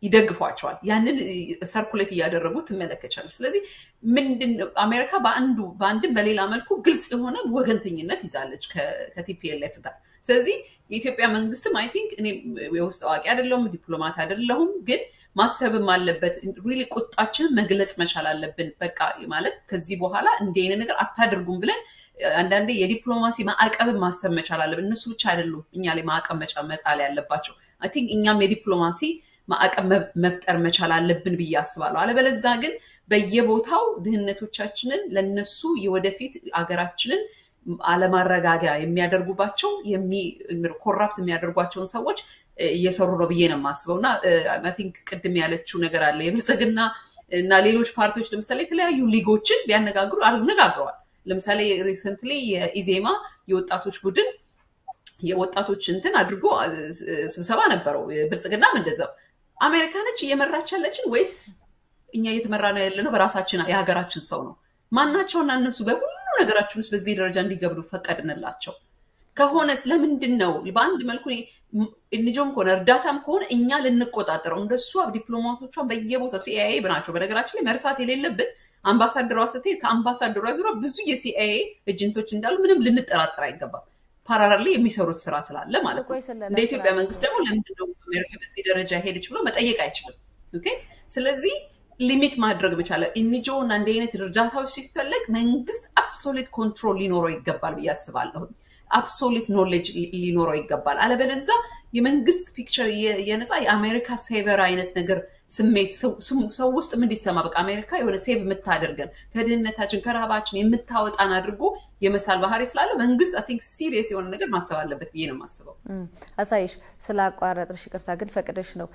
S2: ይደግፏቸዋል። ያንን ሰርኩሌት እያደረጉ ትመለከቻለች። ስለዚህ ምንድን አሜሪካ በአንዱ በአንድም በሌላ መልኩ ግልጽ የሆነ ወገንተኝነት ይዛለች ከቲፒኤልኤፍ ጋር። ስለዚህ የኢትዮጵያ መንግስትም አይ ቲንክ እኔ የውስጥ አዋቂ አይደለሁም፣ ዲፕሎማት አይደለሁም፣ ግን ማሰብም አለበት። ሪሊ ቁጣችንን መግለጽ መቻል አለብን። በቃ ማለት ከዚህ በኋላ እንዲህ አይነት ነገር አታደርጉም ብለን አንዳንዴ የዲፕሎማሲ ማዕቀብን ማሰብ መቻል አለብን። እነሱ ብቻ አይደሉም እኛ ላይ ማዕቀብ መጣል ያለባቸው። አይ ቲንክ እኛም የዲፕሎማሲ ማዕቀብ መፍጠር መቻል አለብን ብዬ አስባለሁ። አለበለዛ ግን በየቦታው ድህነቶቻችንን ለነሱ የወደፊት አገራችንን አለማረጋጊያ የሚያደርጉባቸው ኮራፕት የሚያደርጓቸውን ሰዎች እየሰሩ ነው ብዬ ነው የማስበው እና ቲንክ ቅድም ያለችው ነገር አለ የብልጽግና እና ሌሎች ፓርቲዎች ለምሳሌ የተለያዩ ሊጎችን ቢያነጋግሩ አነጋግረዋል። ለምሳሌ ሪሰንትሊ የኢዜማ የወጣቶች ቡድን የወጣቶች እንትን አድርጎ ስብሰባ ነበረው። ብልጽግናም እንደዛው አሜሪካ ነች እየመራች ያለችን ወይስ እኛ እየተመራ ነው ያለ ነው በራሳችን የሀገራችን ሰው ነው? ማናቸውና እነሱ በሁሉ ነገራችን ውስጥ በዚህ ደረጃ እንዲገብዱ ፈቀድንላቸው? ከሆነስ ለምንድን ነው በአንድ መልኩ እንጆም ከሆነ እርዳታም ከሆነ እኛ ልንቆጣጠረው እንደሷ ዲፕሎማቶቿን በየቦታው ሲአይኤ ናቸው። በነገራችን ላይ መርሳት የሌለብን አምባሳደሯ ስትሄድ ከአምባሳደሯ ዙሪያ ብዙ የሲአይኤ ኤጀንቶች እንዳሉ ምንም ልንጠራጠር አይገባም። ፓራራል የሚሰሩት ስራ ስላለ ማለት ነው። እንደ ኢትዮጵያ መንግስት ደግሞ ለምንድነው አሜሪካ በዚህ ደረጃ ሄደች ብሎ መጠየቅ አይችልም። ኦኬ ስለዚህ ሊሚት ማድረግ መቻለ ኢንጆ እና እንደ አይነት እርዳታዎች ሲፈለግ መንግስት አብሶሊት ኮንትሮል ሊኖረው ይገባል ብዬ አስባለሁ። አብሶሊት ኖሌጅ ሊኖረው ይገባል። አለበለዛ የመንግስት ፒክቸር የነፃ የአሜሪካ ሴቨር አይነት ነገር ስሜት ሰው ውስጥ ምን እንዲሰማ በቃ አሜሪካ የሆነ ሴቭ የምታደርገን ከድህነታችን ከረሃባችን የምታወጣን አድርጎ የመሳል ባህሪ ስላለ መንግስት አይ ቲንክ ሲሪየስ የሆነ ነገር ማሰብ አለበት ብዬ ነው የማስበው።
S1: አሳይሽ ስለ አቋረጥሽ ይቅርታ፣ ግን ፈቅደሽ ነው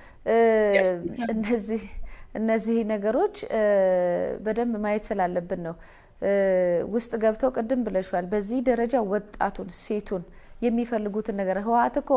S1: እነዚህ እነዚህ ነገሮች በደንብ ማየት ስላለብን ነው ውስጥ ገብተው ቅድም ብለሻል። በዚህ ደረጃ ወጣቱን ሴቱን የሚፈልጉትን ነገር ህወሓት እኮ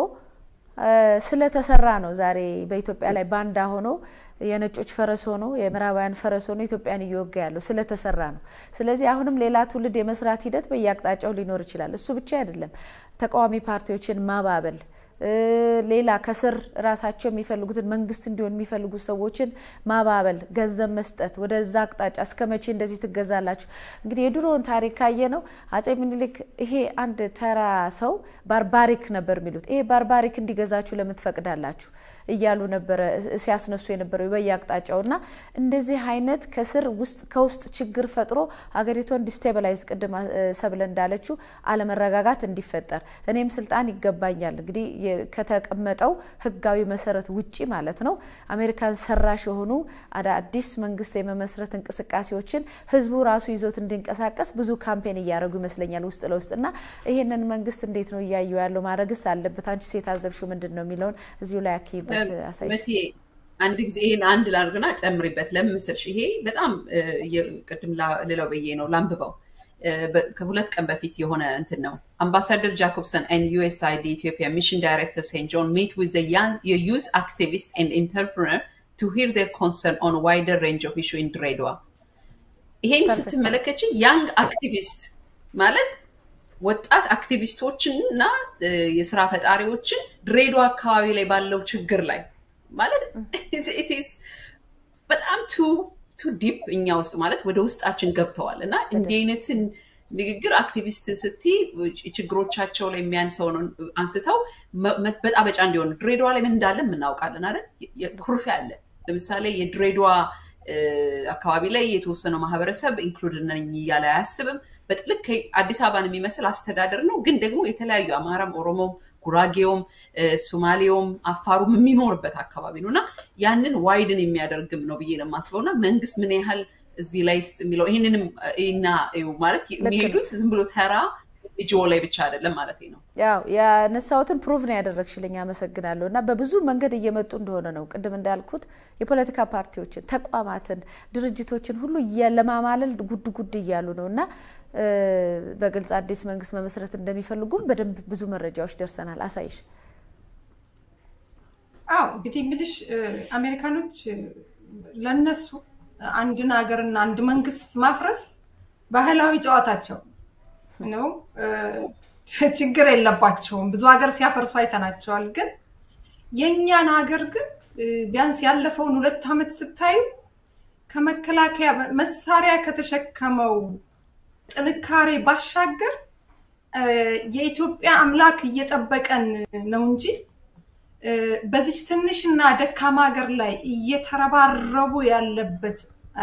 S1: ስለተሰራ ነው ዛሬ በኢትዮጵያ ላይ ባንዳ ሆኖ የነጮች ፈረስ ሆኖ የምዕራባውያን ፈረስ ሆኖ ኢትዮጵያን እየወጋ ያለው ስለተሰራ ነው። ስለዚህ አሁንም ሌላ ትውልድ የመስራት ሂደት በየአቅጣጫው ሊኖር ይችላል። እሱ ብቻ አይደለም፣ ተቃዋሚ ፓርቲዎችን ማባበል ሌላ ከስር ራሳቸው የሚፈልጉትን መንግስት እንዲሆን የሚፈልጉ ሰዎችን ማባበል፣ ገንዘብ መስጠት፣ ወደዛ አቅጣጫ እስከ መቼ እንደዚህ ትገዛላችሁ? እንግዲህ የድሮውን ታሪክ ካየ ነው አጼ ምኒልክ ይሄ አንድ ተራ ሰው ባርባሪክ ነበር የሚሉት ይሄ ባርባሪክ እንዲገዛችሁ ለምን ትፈቅዳላችሁ እያሉ ነበረ ሲያስነሱ የነበረው በየአቅጣጫው እና እንደዚህ አይነት ከስር ውስጥ ከውስጥ ችግር ፈጥሮ ሀገሪቷን ዲስቴብላይዝ ቅድም ሰብለ እንዳለችው አለመረጋጋት እንዲፈጠር እኔም ስልጣን ይገባኛል እንግዲህ ከተቀመጠው ህጋዊ መሰረት ውጪ ማለት ነው አሜሪካን ሰራሽ የሆኑ አዳዲስ መንግስት የመመስረት እንቅስቃሴዎችን ህዝቡ ራሱ ይዞት እንዲንቀሳቀስ ብዙ ካምፔን እያደረጉ ይመስለኛል ውስጥ ለውስጥ እና ይሄንን መንግስት እንዴት ነው እያየው ያለው ማድረግስ አለበት አንቺ ሴት አዘብሹ ምንድን ነው የሚለውን እዚሁ ላይ አኪበት አሳይሽ
S2: አንድ ጊዜ ይሄን አንድ ላድርግና ጨምሪበት ለምን መሰልሽ ይሄ በጣም ቅድም ልለው ብዬ ነው ላንብበው ከሁለት ቀን በፊት የሆነ እንትን ነው አምባሳደር ጃኮብሰን ኤንድ ዩኤስአይዲ ኢትዮጵያ ሚሽን ዳይሬክተር ሴንት ጆን ሚት ዊዝ የዩዝ አክቲቪስት ኤንድ ኢንተርፕረነር ቱ ሂር ዴር ኮንሰርን ኦን ዋይደር ሬንጅ ኦፍ ኢሹ ኢን ድሬዳዋ ይሄን ስትመለከች ያንግ አክቲቪስት ማለት ወጣት አክቲቪስቶችን እና የስራ ፈጣሪዎችን ድሬዳዋ አካባቢ ላይ ባለው ችግር ላይ ማለት በጣም ቱ ቱ ዲፕ እኛ ውስጥ ማለት ወደ ውስጣችን ገብተዋል እና እንዲህ አይነትን ንግግር አክቲቪስት ስቲ ችግሮቻቸው ላይ የሚያንሰውን አንስተው መበጣበጫ እንዲሆን ድሬዳዋ ላይ ምን እንዳለ እናውቃለን አይደል ኩርፊያ አለ ለምሳሌ የድሬዳዋ አካባቢ ላይ የተወሰነው ማህበረሰብ ኢንክሉድ ነኝ እያለ አያስብም ልክ አዲስ አበባን የሚመስል አስተዳደር ነው ግን ደግሞ የተለያዩ አማራም ኦሮሞም ጉራጌውም ሶማሌውም አፋሩም የሚኖርበት አካባቢ ነው እና ያንን ዋይድን የሚያደርግም ነው ብዬ ነው የማስበው እና መንግስት ምን ያህል እዚህ ላይ የሚለው ይህንንም እና ማለት የሚሄዱት ዝም ብሎ ተራ ልጅ ላይ ብቻ አይደለም ማለት ነው
S1: ያው ያነሳሁትን ፕሩቭ ነው ያደረግሽልኝ አመሰግናለሁ እና በብዙ መንገድ እየመጡ እንደሆነ ነው ቅድም እንዳልኩት የፖለቲካ ፓርቲዎችን ተቋማትን ድርጅቶችን ሁሉ ለማማለል ጉድ ጉድ እያሉ ነው እና በግልጽ አዲስ መንግስት መመስረት እንደሚፈልጉም በደንብ ብዙ መረጃዎች ደርሰናል አሳይሽ
S3: አዎ እንግዲህ ምልሽ አሜሪካኖች ለነሱ አንድን ሀገርና አንድ መንግስት ማፍረስ ባህላዊ ጨዋታቸው ነው ችግር የለባቸውም ብዙ ሀገር ሲያፈርሱ አይተናቸዋል ግን የእኛን ሀገር ግን ቢያንስ ያለፈውን ሁለት ዓመት ስታዩ ከመከላከያ መሳሪያ ከተሸከመው ጥንካሬ ባሻገር የኢትዮጵያ አምላክ እየጠበቀን ነው እንጂ በዚች ትንሽና ደካማ ሀገር ላይ እየተረባረቡ ያለበት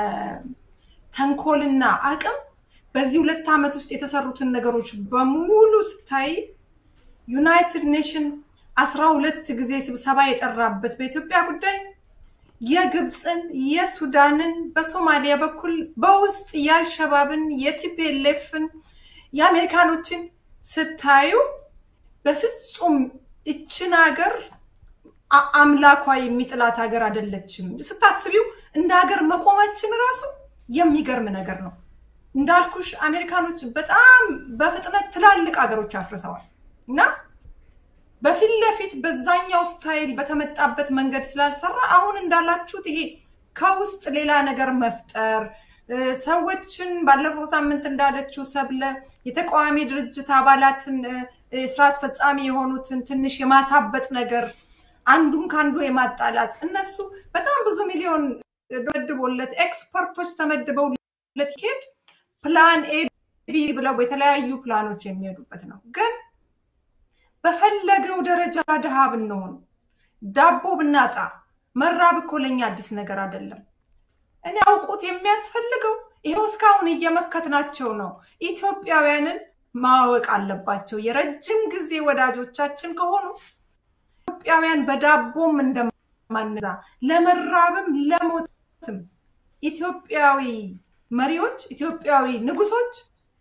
S3: ተንኮልና አቅም በዚህ ሁለት ዓመት ውስጥ የተሰሩትን ነገሮች በሙሉ ስታይ ዩናይትድ ኔሽን አስራ ሁለት ጊዜ ስብሰባ የጠራበት በኢትዮጵያ ጉዳይ የግብፅን፣ የሱዳንን፣ በሶማሊያ በኩል በውስጥ የአልሸባብን፣ የቲፒኤልኤፍን፣ የአሜሪካኖችን ስታዩ በፍጹም እችን ሀገር አምላኳ የሚጥላት ሀገር አይደለችም። ስታስቢው እንደ ሀገር መቆማችን ራሱ የሚገርም ነገር ነው። እንዳልኩሽ አሜሪካኖች በጣም በፍጥነት ትላልቅ ሀገሮች አፍርሰዋል እና በፊት ለፊት በዛኛው ስታይል በተመጣበት መንገድ ስላልሰራ አሁን እንዳላችሁት ይሄ ከውስጥ ሌላ ነገር መፍጠር ሰዎችን ባለፈው ሳምንት እንዳለችው ሰብለ የተቃዋሚ ድርጅት አባላትን ስራ አስፈጻሚ የሆኑትን ትንሽ የማሳበጥ ነገር አንዱን ከአንዱ የማጣላት እነሱ በጣም ብዙ ሚሊዮን ተመድቦለት ኤክስፐርቶች ተመድበውለት ይሄድ ፕላን ኤ ቢ ብለው የተለያዩ ፕላኖች የሚሄዱበት ነው። ግን በፈለገው ደረጃ ድሃ ብንሆን ዳቦ ብናጣ መራብ እኮ ለኛ አዲስ ነገር አይደለም። እኔ አውቁት የሚያስፈልገው ይኸው እስካሁን እየመከትናቸው ነው። ኢትዮጵያውያንን ማወቅ አለባቸው። የረጅም ጊዜ ወዳጆቻችን ከሆኑ ኢትዮጵያውያን በዳቦም እንደማንዛ ለመራብም ለሞትም ኢትዮጵያዊ መሪዎች፣ ኢትዮጵያዊ ንጉሶች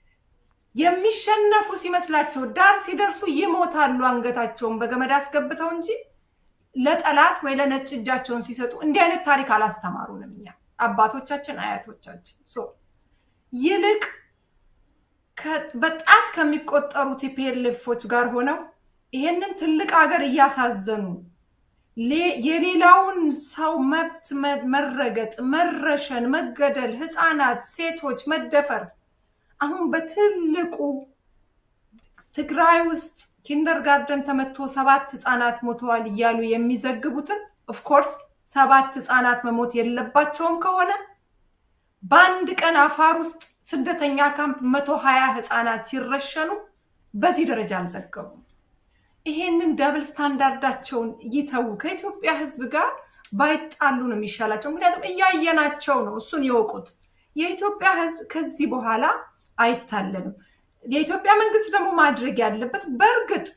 S3: የሚሸነፉ ሲመስላቸው ዳር ሲደርሱ ይሞታሉ አንገታቸውን በገመድ አስገብተው እንጂ ለጠላት ወይ ለነጭ እጃቸውን ሲሰጡ እንዲህ አይነት ታሪክ አላስተማሩንም እኛ አባቶቻችን አያቶቻችን። ይልቅ በጣት ከሚቆጠሩ ቲፒኤልኤፎች ጋር ሆነው ይሄንን ትልቅ ሀገር እያሳዘኑ የሌላውን ሰው መብት መረገጥ፣ መረሸን፣ መገደል፣ ህፃናት፣ ሴቶች መደፈር አሁን በትልቁ ትግራይ ውስጥ ኪንደር ጋርደን ተመቶ ሰባት ህፃናት ሞተዋል እያሉ የሚዘግቡትን ኦፍኮርስ ሰባት ህፃናት መሞት የለባቸውም ከሆነ በአንድ ቀን አፋር ውስጥ ስደተኛ ካምፕ መቶ ሀያ ህፃናት ሲረሸኑ በዚህ ደረጃ አልዘገቡም። ይሄንን ደብል ስታንዳርዳቸውን ይተዉ። ከኢትዮጵያ ህዝብ ጋር ባይጣሉ ነው የሚሻላቸው። ምክንያቱም እያየናቸው ነው። እሱን ይወቁት። የኢትዮጵያ ህዝብ ከዚህ በኋላ አይታለንም። የኢትዮጵያ መንግስት ደግሞ ማድረግ ያለበት በእርግጥ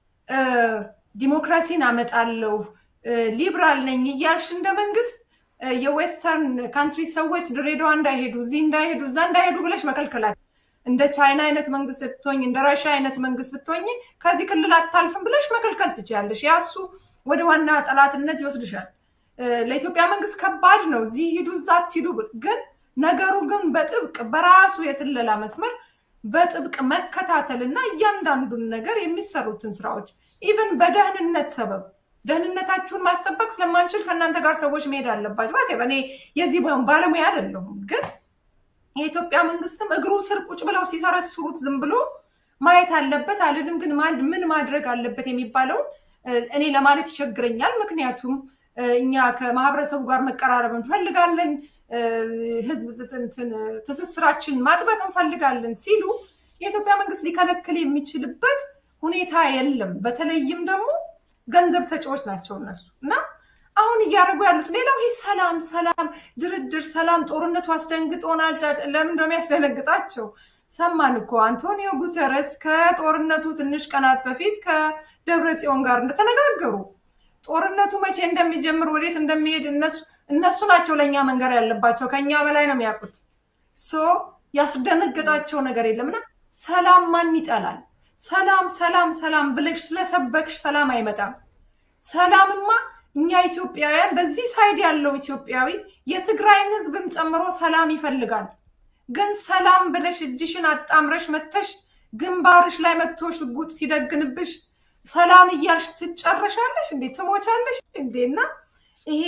S3: ዲሞክራሲን አመጣለሁ ሊብራል ነኝ እያልሽ እንደ መንግስት የዌስተርን ካንትሪ ሰዎች ድሬዳዋ እንዳይሄዱ እዚህ እንዳይሄዱ እዛ እንዳይሄዱ ብለሽ መከልከላት እንደ ቻይና አይነት መንግስት ብትሆኝ እንደ ራሽያ አይነት መንግስት ብትሆኝ ከዚህ ክልል አታልፍም ብለሽ መከልከል ትችያለሽ። ያሱ ወደ ዋና ጠላትነት ይወስድሻል። ለኢትዮጵያ መንግስት ከባድ ነው። እዚህ ሂዱ እዛ አትሂዱ። ግን ነገሩ ግን በጥብቅ በራሱ የስለላ መስመር በጥብቅ መከታተል እና እያንዳንዱን ነገር የሚሰሩትን ስራዎች ኢቨን በደህንነት ሰበብ ደህንነታችሁን ማስጠበቅ ስለማንችል ከእናንተ ጋር ሰዎች መሄድ አለባቸው። እኔ የዚህ ባለሙያ አይደለሁም ግን የኢትዮጵያ መንግስትም እግሩ ስር ቁጭ ብለው ሲሰረስሩት ዝም ብሎ ማየት አለበት አልልም፣ ግን ምን ማድረግ አለበት የሚባለውን እኔ ለማለት ይቸግረኛል። ምክንያቱም እኛ ከማህበረሰቡ ጋር መቀራረብ እንፈልጋለን፣ ህዝብ ትስስራችን ማጥበቅ እንፈልጋለን ሲሉ የኢትዮጵያ መንግስት ሊከለክል የሚችልበት ሁኔታ የለም። በተለይም ደግሞ ገንዘብ ሰጪዎች ናቸው እነሱ እና አሁን እያደረጉ ያሉት ሌላው ይህ ሰላም ሰላም ድርድር ሰላም ጦርነቱ አስደንግጦናል። ለምን እንደሚያስደነግጣቸው ሰማን እኮ አንቶኒዮ ጉተረስ ከጦርነቱ ትንሽ ቀናት በፊት ከደብረ ጽዮን ጋር እንደተነጋገሩ ጦርነቱ መቼ እንደሚጀምር ወዴት እንደሚሄድ እነሱ ናቸው ለእኛ መንገር ያለባቸው። ከኛ በላይ ነው የሚያውቁት። ሶ ያስደነገጣቸው ነገር የለምና ሰላም ማን ይጠላል? ሰላም ሰላም ሰላም ብለሽ ስለሰበክሽ ሰላም አይመጣም። ሰላምማ እኛ ኢትዮጵያውያን በዚህ ሳይድ ያለው ኢትዮጵያዊ የትግራይን ህዝብም ጨምሮ ሰላም ይፈልጋል። ግን ሰላም ብለሽ እጅሽን አጣምረሽ መተሽ ግንባርሽ ላይ መጥቶ ሽጉጥ ሲደግንብሽ ሰላም እያልሽ ትጨረሻለሽ እንዴ? ትሞቻለሽ እንዴ? እና ይሄ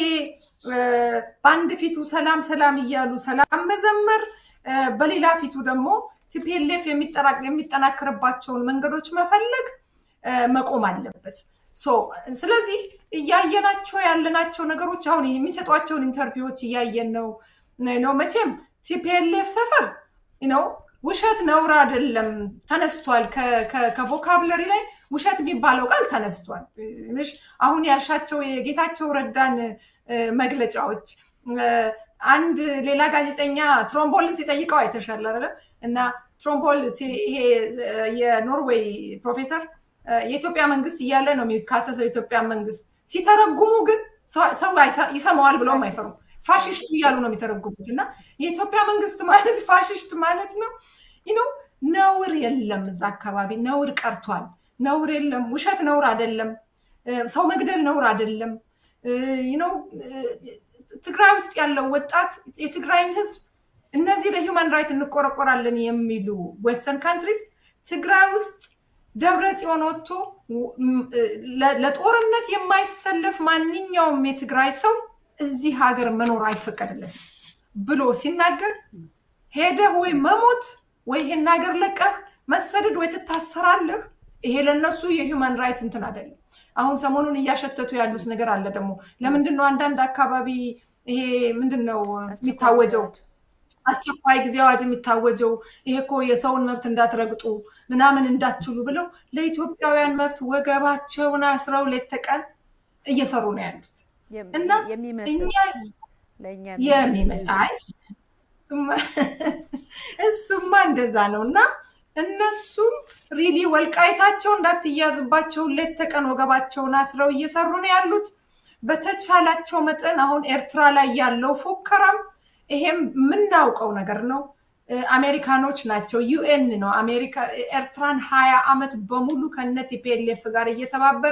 S3: በአንድ ፊቱ ሰላም ሰላም እያሉ ሰላም መዘመር፣ በሌላ ፊቱ ደግሞ ቲፒኤልኤፍ የሚጠናከርባቸውን መንገዶች መፈለግ መቆም አለበት። ስለዚህ እያየናቸው ያለናቸው ነገሮች አሁን የሚሰጧቸውን ኢንተርቪዎች እያየን ነው ነው መቼም ቲፒኤልኤፍ ሰፈር ነው ውሸት ነውር አይደለም ተነስቷል። ከቮካብለሪ ላይ ውሸት የሚባለው ቃል ተነስቷል። አሁን ያልሻቸው የጌታቸው ረዳን መግለጫዎች አንድ ሌላ ጋዜጠኛ ትሮምቦልን ሲጠይቀው አይተሻል አይደለም? እና ትሮምቦል ይሄ የኖርዌይ ፕሮፌሰር የኢትዮጵያ መንግስት እያለ ነው የሚካሰሰው የኢትዮጵያ መንግስት። ሲተረጉሙ ግን ሰው ይሰማዋል ብለውም አይፈሩም። ፋሽስት እያሉ ነው የሚተረጉሙት። እና የኢትዮጵያ መንግስት ማለት ፋሽስት ማለት ነው ነው ነውር የለም እዛ አካባቢ ነውር ቀርቷል። ነውር የለም። ውሸት ነውር አይደለም። ሰው መግደል ነውር አይደለም። ነው ትግራይ ውስጥ ያለው ወጣት የትግራይን ህዝብ እነዚህ ለሂውማን ራይት እንቆረቆራለን የሚሉ ዌስተርን ካንትሪስ ትግራይ ውስጥ ደብረ ጽዮን ወጥቶ ለጦርነት የማይሰለፍ ማንኛውም የትግራይ ሰው እዚህ ሀገር መኖር አይፈቀድለትም ብሎ ሲናገር ሄደህ ወይ መሞት ወይ ይሄን ሀገር ለቀህ መሰደድ ወይ ትታሰራለህ። ይሄ ለነሱ የሂውማን ራይት እንትን አይደለም። አሁን ሰሞኑን እያሸተቱ ያሉት ነገር አለ ደግሞ ለምንድን ነው አንዳንድ አካባቢ ይሄ ምንድን ነው የሚታወጀው አስቸኳይ ጊዜ አዋጅ የሚታወጀው ይሄ እኮ የሰውን መብት እንዳትረግጡ ምናምን እንዳትችሉ ብለው ለኢትዮጵያውያን መብት ወገባቸውን አስረው ሌት ተቀን እየሰሩ ነው ያሉት እና እኛ የሚመስል እሱማ እንደዛ ነው እና እነሱም ሪሊ ወልቃይታቸው እንዳትያዝባቸው ሌት ተቀን ወገባቸውን አስረው እየሰሩ ነው ያሉት። በተቻላቸው መጠን አሁን ኤርትራ ላይ ያለው ፉከራም ይሄም የምናውቀው ነገር ነው። አሜሪካኖች ናቸው፣ ዩኤን ነው አሜሪካ ኤርትራን ሀያ ዓመት በሙሉ ከነ ቲፒኤልኤፍ ጋር እየተባበረ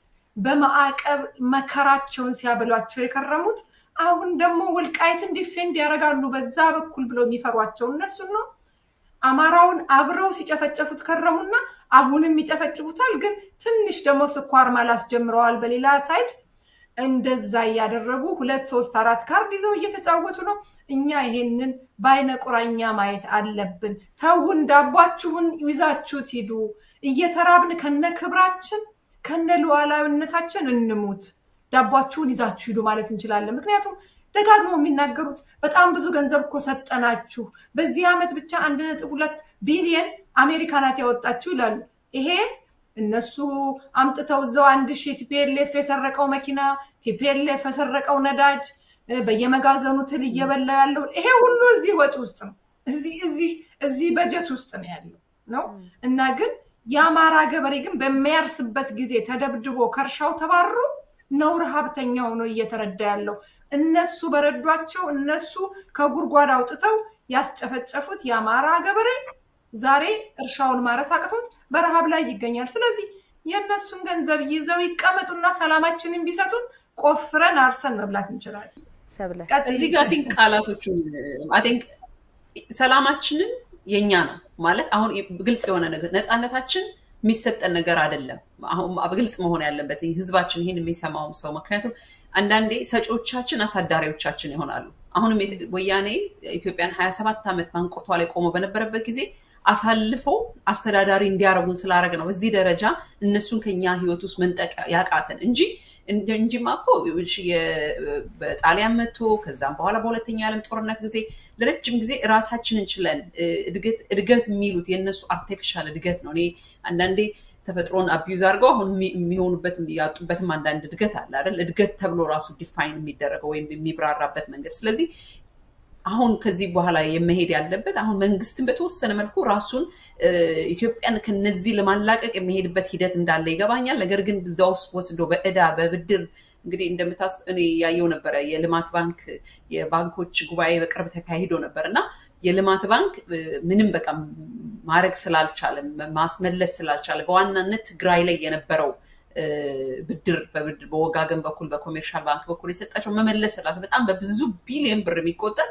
S3: በማዕቀብ መከራቸውን ሲያበሏቸው የከረሙት አሁን ደግሞ ወልቃይትን ዲፌንድ ያደርጋሉ በዛ በኩል ብለው የሚፈሯቸው እነሱን ነው። አማራውን አብረው ሲጨፈጨፉት ከረሙና አሁንም ይጨፈጭፉታል። ግን ትንሽ ደግሞ ስኳር ማላስ ጀምረዋል። በሌላ ሳይድ እንደዛ እያደረጉ ሁለት ሶስት አራት ካርድ ይዘው እየተጫወቱ ነው። እኛ ይሄንን በአይነ ቁራኛ ማየት አለብን። ተውን፣ ዳቧችሁን ይዛችሁት ሂዱ። እየተራብን ከነ ክብራችን ከነ ሉዓላዊነታችን እንሙት። ዳቧችሁን ይዛችሁ ሂዱ ማለት እንችላለን። ምክንያቱም ደጋግመው የሚናገሩት በጣም ብዙ ገንዘብ እኮ ሰጠናችሁ፣ በዚህ ዓመት ብቻ አንድ ነጥብ ሁለት ቢሊየን አሜሪካ ናት ያወጣችሁ ይላሉ። ይሄ እነሱ አምጥተው እዛው አንድ ሺህ ቲፒኤልኤፍ የሰረቀው መኪና፣ ቲፒኤልኤፍ የሰረቀው ነዳጅ፣ በየመጋዘኑ ትል እየበላ ያለው ይሄ ሁሉ እዚህ ወጪ ውስጥ ነው፣ እዚህ በጀት ውስጥ ነው ያለው ነው እና ግን የአማራ ገበሬ ግን በሚያርስበት ጊዜ ተደብድቦ ከእርሻው ተባሮ ነው ረሃብተኛ ሆኖ እየተረዳ ያለው። እነሱ በረዷቸው እነሱ ከጉድጓድ አውጥተው ያስጨፈጨፉት የአማራ ገበሬ ዛሬ እርሻውን ማረስ አቅቶት በረሃብ ላይ ይገኛል። ስለዚህ የእነሱን ገንዘብ ይዘው ይቀመጡና ሰላማችንን ቢሰጡን ቆፍረን አርሰን መብላት እንችላለን።
S2: እዚህ ጋር ቲንክ ቃላቶቹን ቲንክ ሰላማችንን የኛ ነው ማለት አሁን ግልጽ የሆነ ነገር ነፃነታችን የሚሰጠን ነገር አይደለም። አሁን ግልጽ መሆን ያለበት ህዝባችን ይህን የሚሰማውም ሰው ምክንያቱም አንዳንዴ ሰጪዎቻችን አሳዳሪዎቻችን ይሆናሉ። አሁንም ወያኔ ኢትዮጵያን ሀያ ሰባት ዓመት ማንቁርቷ ላይ ቆሞ በነበረበት ጊዜ አሳልፎ አስተዳዳሪ እንዲያረጉን ስላደረግ ነው በዚህ ደረጃ እነሱን ከኛ ህይወት ውስጥ መንጠቅ ያቃተን እንጂ እንጂማ እኮ በጣሊያን መጥቶ ከዛም በኋላ በሁለተኛ ዓለም ጦርነት ጊዜ ለረጅም ጊዜ ራሳችንን ችለን እድገት የሚሉት የእነሱ አርቲፊሻል እድገት ነው። እኔ አንዳንዴ ተፈጥሮን አቢዩዝ አድርገው አሁን የሚሆኑበት ያጡበትም አንዳንድ እድገት አለ አይደል? እድገት ተብሎ ራሱ ዲፋይን የሚደረገው ወይም የሚብራራበት መንገድ። ስለዚህ አሁን ከዚህ በኋላ የመሄድ ያለበት አሁን መንግስትን በተወሰነ መልኩ ራሱን ኢትዮጵያን ከነዚህ ለማላቀቅ የሚሄድበት ሂደት እንዳለ ይገባኛል። ነገር ግን እዛ ውስጥ ወስዶ በእዳ በብድር እንግዲህ እንደምታስ እኔ ያየው ነበረ የልማት ባንክ የባንኮች ጉባኤ በቅርብ ተካሂዶ ነበር እና የልማት ባንክ ምንም በቃ ማድረግ ስላልቻለ ማስመለስ ስላልቻለ በዋናነት ትግራይ ላይ የነበረው ብድር በወጋገን በኩል በኮሜርሻል ባንክ በኩል የሰጣቸው መመለስ ስላለ በጣም በብዙ ቢሊዮን ብር የሚቆጠር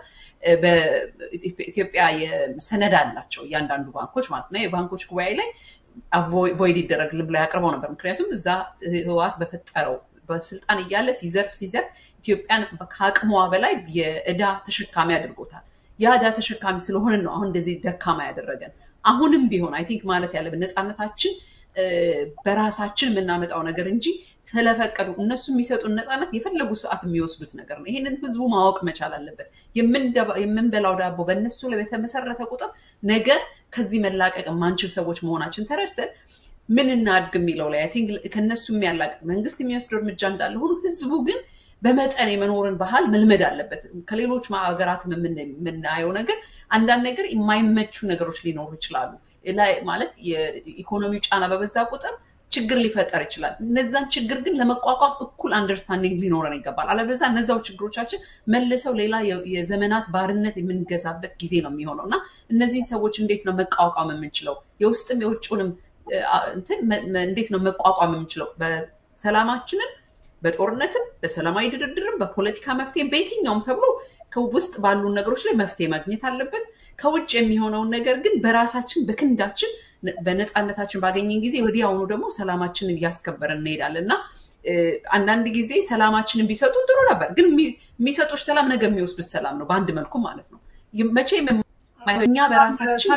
S2: በኢትዮጵያ ሰነድ አላቸው እያንዳንዱ ባንኮች ማለት ነው። የባንኮች ጉባኤ ላይ ቮይድ ይደረግልን ብላ ያቅርበው ነበር። ምክንያቱም እዛ ህወሓት በፈጠረው በስልጣን እያለ ሲዘርፍ ሲዘርፍ ኢትዮጵያን ከአቅሟ በላይ የእዳ ተሸካሚ አድርጎታል። ያ እዳ ተሸካሚ ስለሆንን ነው አሁን እንደዚህ ደካማ ያደረገን። አሁንም ቢሆን አይ ቲንክ ማለት ያለብን ነፃነታችን በራሳችን የምናመጣው ነገር እንጂ ስለፈቀዱ እነሱ የሚሰጡን ነፃነት የፈለጉ ሰዓት የሚወስዱት ነገር ነው። ይህንን ህዝቡ ማወቅ መቻል አለበት። የምንበላው ዳቦ በእነሱ ላይ በተመሰረተ ቁጥር ነገ ከዚህ መላቀቅ የማንችል ሰዎች መሆናችን ተረድተን ምን እናድግ የሚለው ላይ ቲንክ ከእነሱ የሚያላቅቅ መንግስት የሚወስደው እርምጃ እንዳለ ሆኖ ህዝቡ ግን በመጠን የመኖርን ባህል መልመድ አለበት። ከሌሎች ሀገራት የምናየው ነገር አንዳንድ ነገር የማይመቹ ነገሮች ሊኖሩ ይችላሉ። ማለት የኢኮኖሚው ጫና በበዛ ቁጥር ችግር ሊፈጠር ይችላል። እነዛን ችግር ግን ለመቋቋም እኩል አንደርስታንዲንግ ሊኖረን ይገባል። አለበዛ እነዛው ችግሮቻችን መልሰው ሌላ የዘመናት ባርነት የምንገዛበት ጊዜ ነው የሚሆነው እና እነዚህን ሰዎች እንዴት ነው መቋቋም የምንችለው? የውስጥም የውጭውንም እንዴት ነው መቋቋም የምንችለው? በሰላማችንን በጦርነትም በሰላማዊ ድርድርም በፖለቲካ መፍትሄ በየትኛውም ተብሎ ከውስጥ ባሉ ነገሮች ላይ መፍትሄ ማግኘት አለበት። ከውጭ የሚሆነውን ነገር ግን በራሳችን በክንዳችን በነፃነታችን ባገኘን ጊዜ ወዲያውኑ ደግሞ ሰላማችንን እያስከበርን እንሄዳለን እና አንዳንድ ጊዜ ሰላማችንን ቢሰጡን ጥሩ ነበር። ግን የሚሰጡች ሰላም ነገ የሚወስዱት ሰላም ነው፣ በአንድ መልኩ ማለት ነው። መቼም እኛ በራሳችን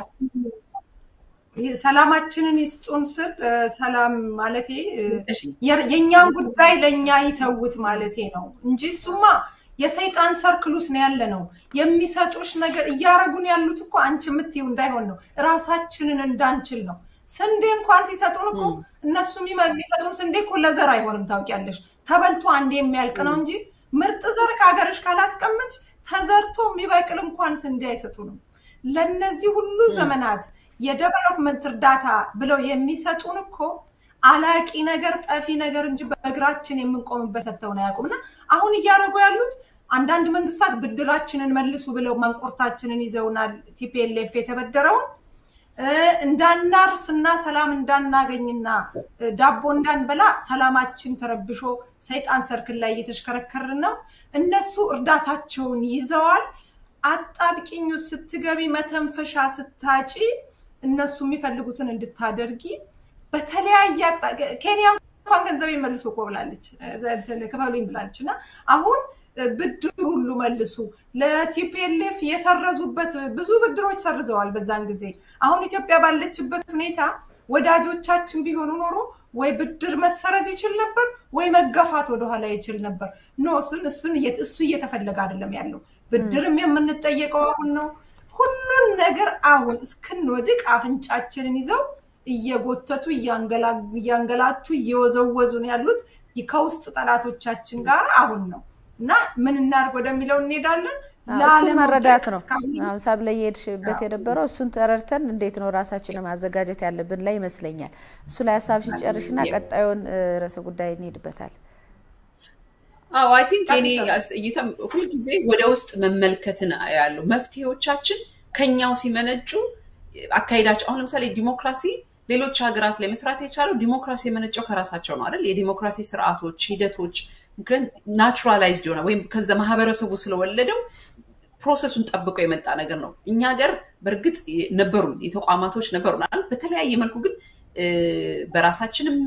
S3: ሰላማችንን ይስጡን ስል ሰላም ማለቴ የእኛን ጉዳይ ለእኛ ይተውት ማለቴ ነው እንጂ እሱማ የሰይጣን ሰርክሉስ ነው ያለ ነው። የሚሰጡሽ ነገር እያረጉን ያሉት እኮ አንቺ የምትይው እንዳይሆን ነው፣ እራሳችንን እንዳንችል ነው። ስንዴ እንኳን ሲሰጡን እኮ እነሱ የሚሰጡን ስንዴ እኮ ለዘር አይሆንም ታውቂያለሽ። ተበልቶ አንዴ የሚያልቅ ነው እንጂ ምርጥ ዘር ከሀገርሽ ካላስቀምጥሽ ተዘርቶ የሚበቅል እንኳን ስንዴ አይሰጡንም። ለነዚህ ሁሉ ዘመናት የዴቨሎፕመንት እርዳታ ብለው የሚሰጡን እኮ አላቂ ነገር ጠፊ ነገር እንጂ በእግራችን የምንቆምበት ሰጥተውን አያውቁም። እና አሁን እያደረጉ ያሉት አንዳንድ መንግስታት ብድራችንን መልሱ ብለው ማንቆርታችንን ይዘውናል። ቲፒኤልኤፍ የተበደረውን እንዳናርስ እና ሰላም እንዳናገኝና ዳቦ እንዳንበላ ሰላማችን ተረብሾ ሰይጣን ሰርክል ላይ እየተሽከረከርን ነው። እነሱ እርዳታቸውን ይዘዋል። አጣብቂኙ ስትገቢ መተንፈሻ ስታጪ እነሱ የሚፈልጉትን እንድታደርጊ በተለያየ ኬንያ እንኳን ገንዘብ መልሶ እኮ ብላለች፣ ክፈሉኝ ብላለች። እና አሁን ብድር ሁሉ መልሱ ለቲፒኤልኤፍ የሰረዙበት ብዙ ብድሮች ሰርዘዋል በዛን ጊዜ። አሁን ኢትዮጵያ ባለችበት ሁኔታ ወዳጆቻችን ቢሆኑ ኖሮ ወይ ብድር መሰረዝ ይችል ነበር ወይ መገፋት ወደኋላ ይችል ነበር። ኖ እሱን እሱን እሱ እየተፈለገ አይደለም ያለው። ብድርም የምንጠየቀው አሁን ነው። ሁሉን ነገር አሁን እስክንወድቅ አፍንጫችንን ይዘው እየጎተቱ እያንገላቱ እየወዘወዙን ያሉት ከውስጥ ጠላቶቻችን ጋር አሁን ነው እና ምን እናድርግ ወደሚለው እንሄዳለን።
S1: እሱ መረዳት ነው። አሁን ሳብ ላይ የሄድሽበት የነበረው እሱን ተረድተን እንዴት ነው ራሳችንን ማዘጋጀት ያለብን ላይ ይመስለኛል። እሱ ላይ ሀሳብ ሲጨርሽና ቀጣዩን ርዕሰ ጉዳይ እንሄድበታል።
S2: አዎ አይ ቲንክ እኔ እይታም ሁልጊዜ ወደ ውስጥ መመልከትን ያለው መፍትሄዎቻችን ከኛው ሲመነጩ አካሄዳቸው አሁን ለምሳሌ ዲሞክራሲ ሌሎች ሀገራት ላይ መስራት የቻለው ዲሞክራሲ የመነጨው ከራሳቸው ነው አይደል? የዲሞክራሲ ስርዓቶች፣ ሂደቶች ግን ናቹራላይዝድ የሆነ ወይም ከዛ ማህበረሰቡ ስለወለደው ፕሮሰሱን ጠብቆ የመጣ ነገር ነው። እኛ ሀገር በእርግጥ ነበሩን የተቋማቶች ነበሩናል። በተለያየ መልኩ ግን በራሳችንም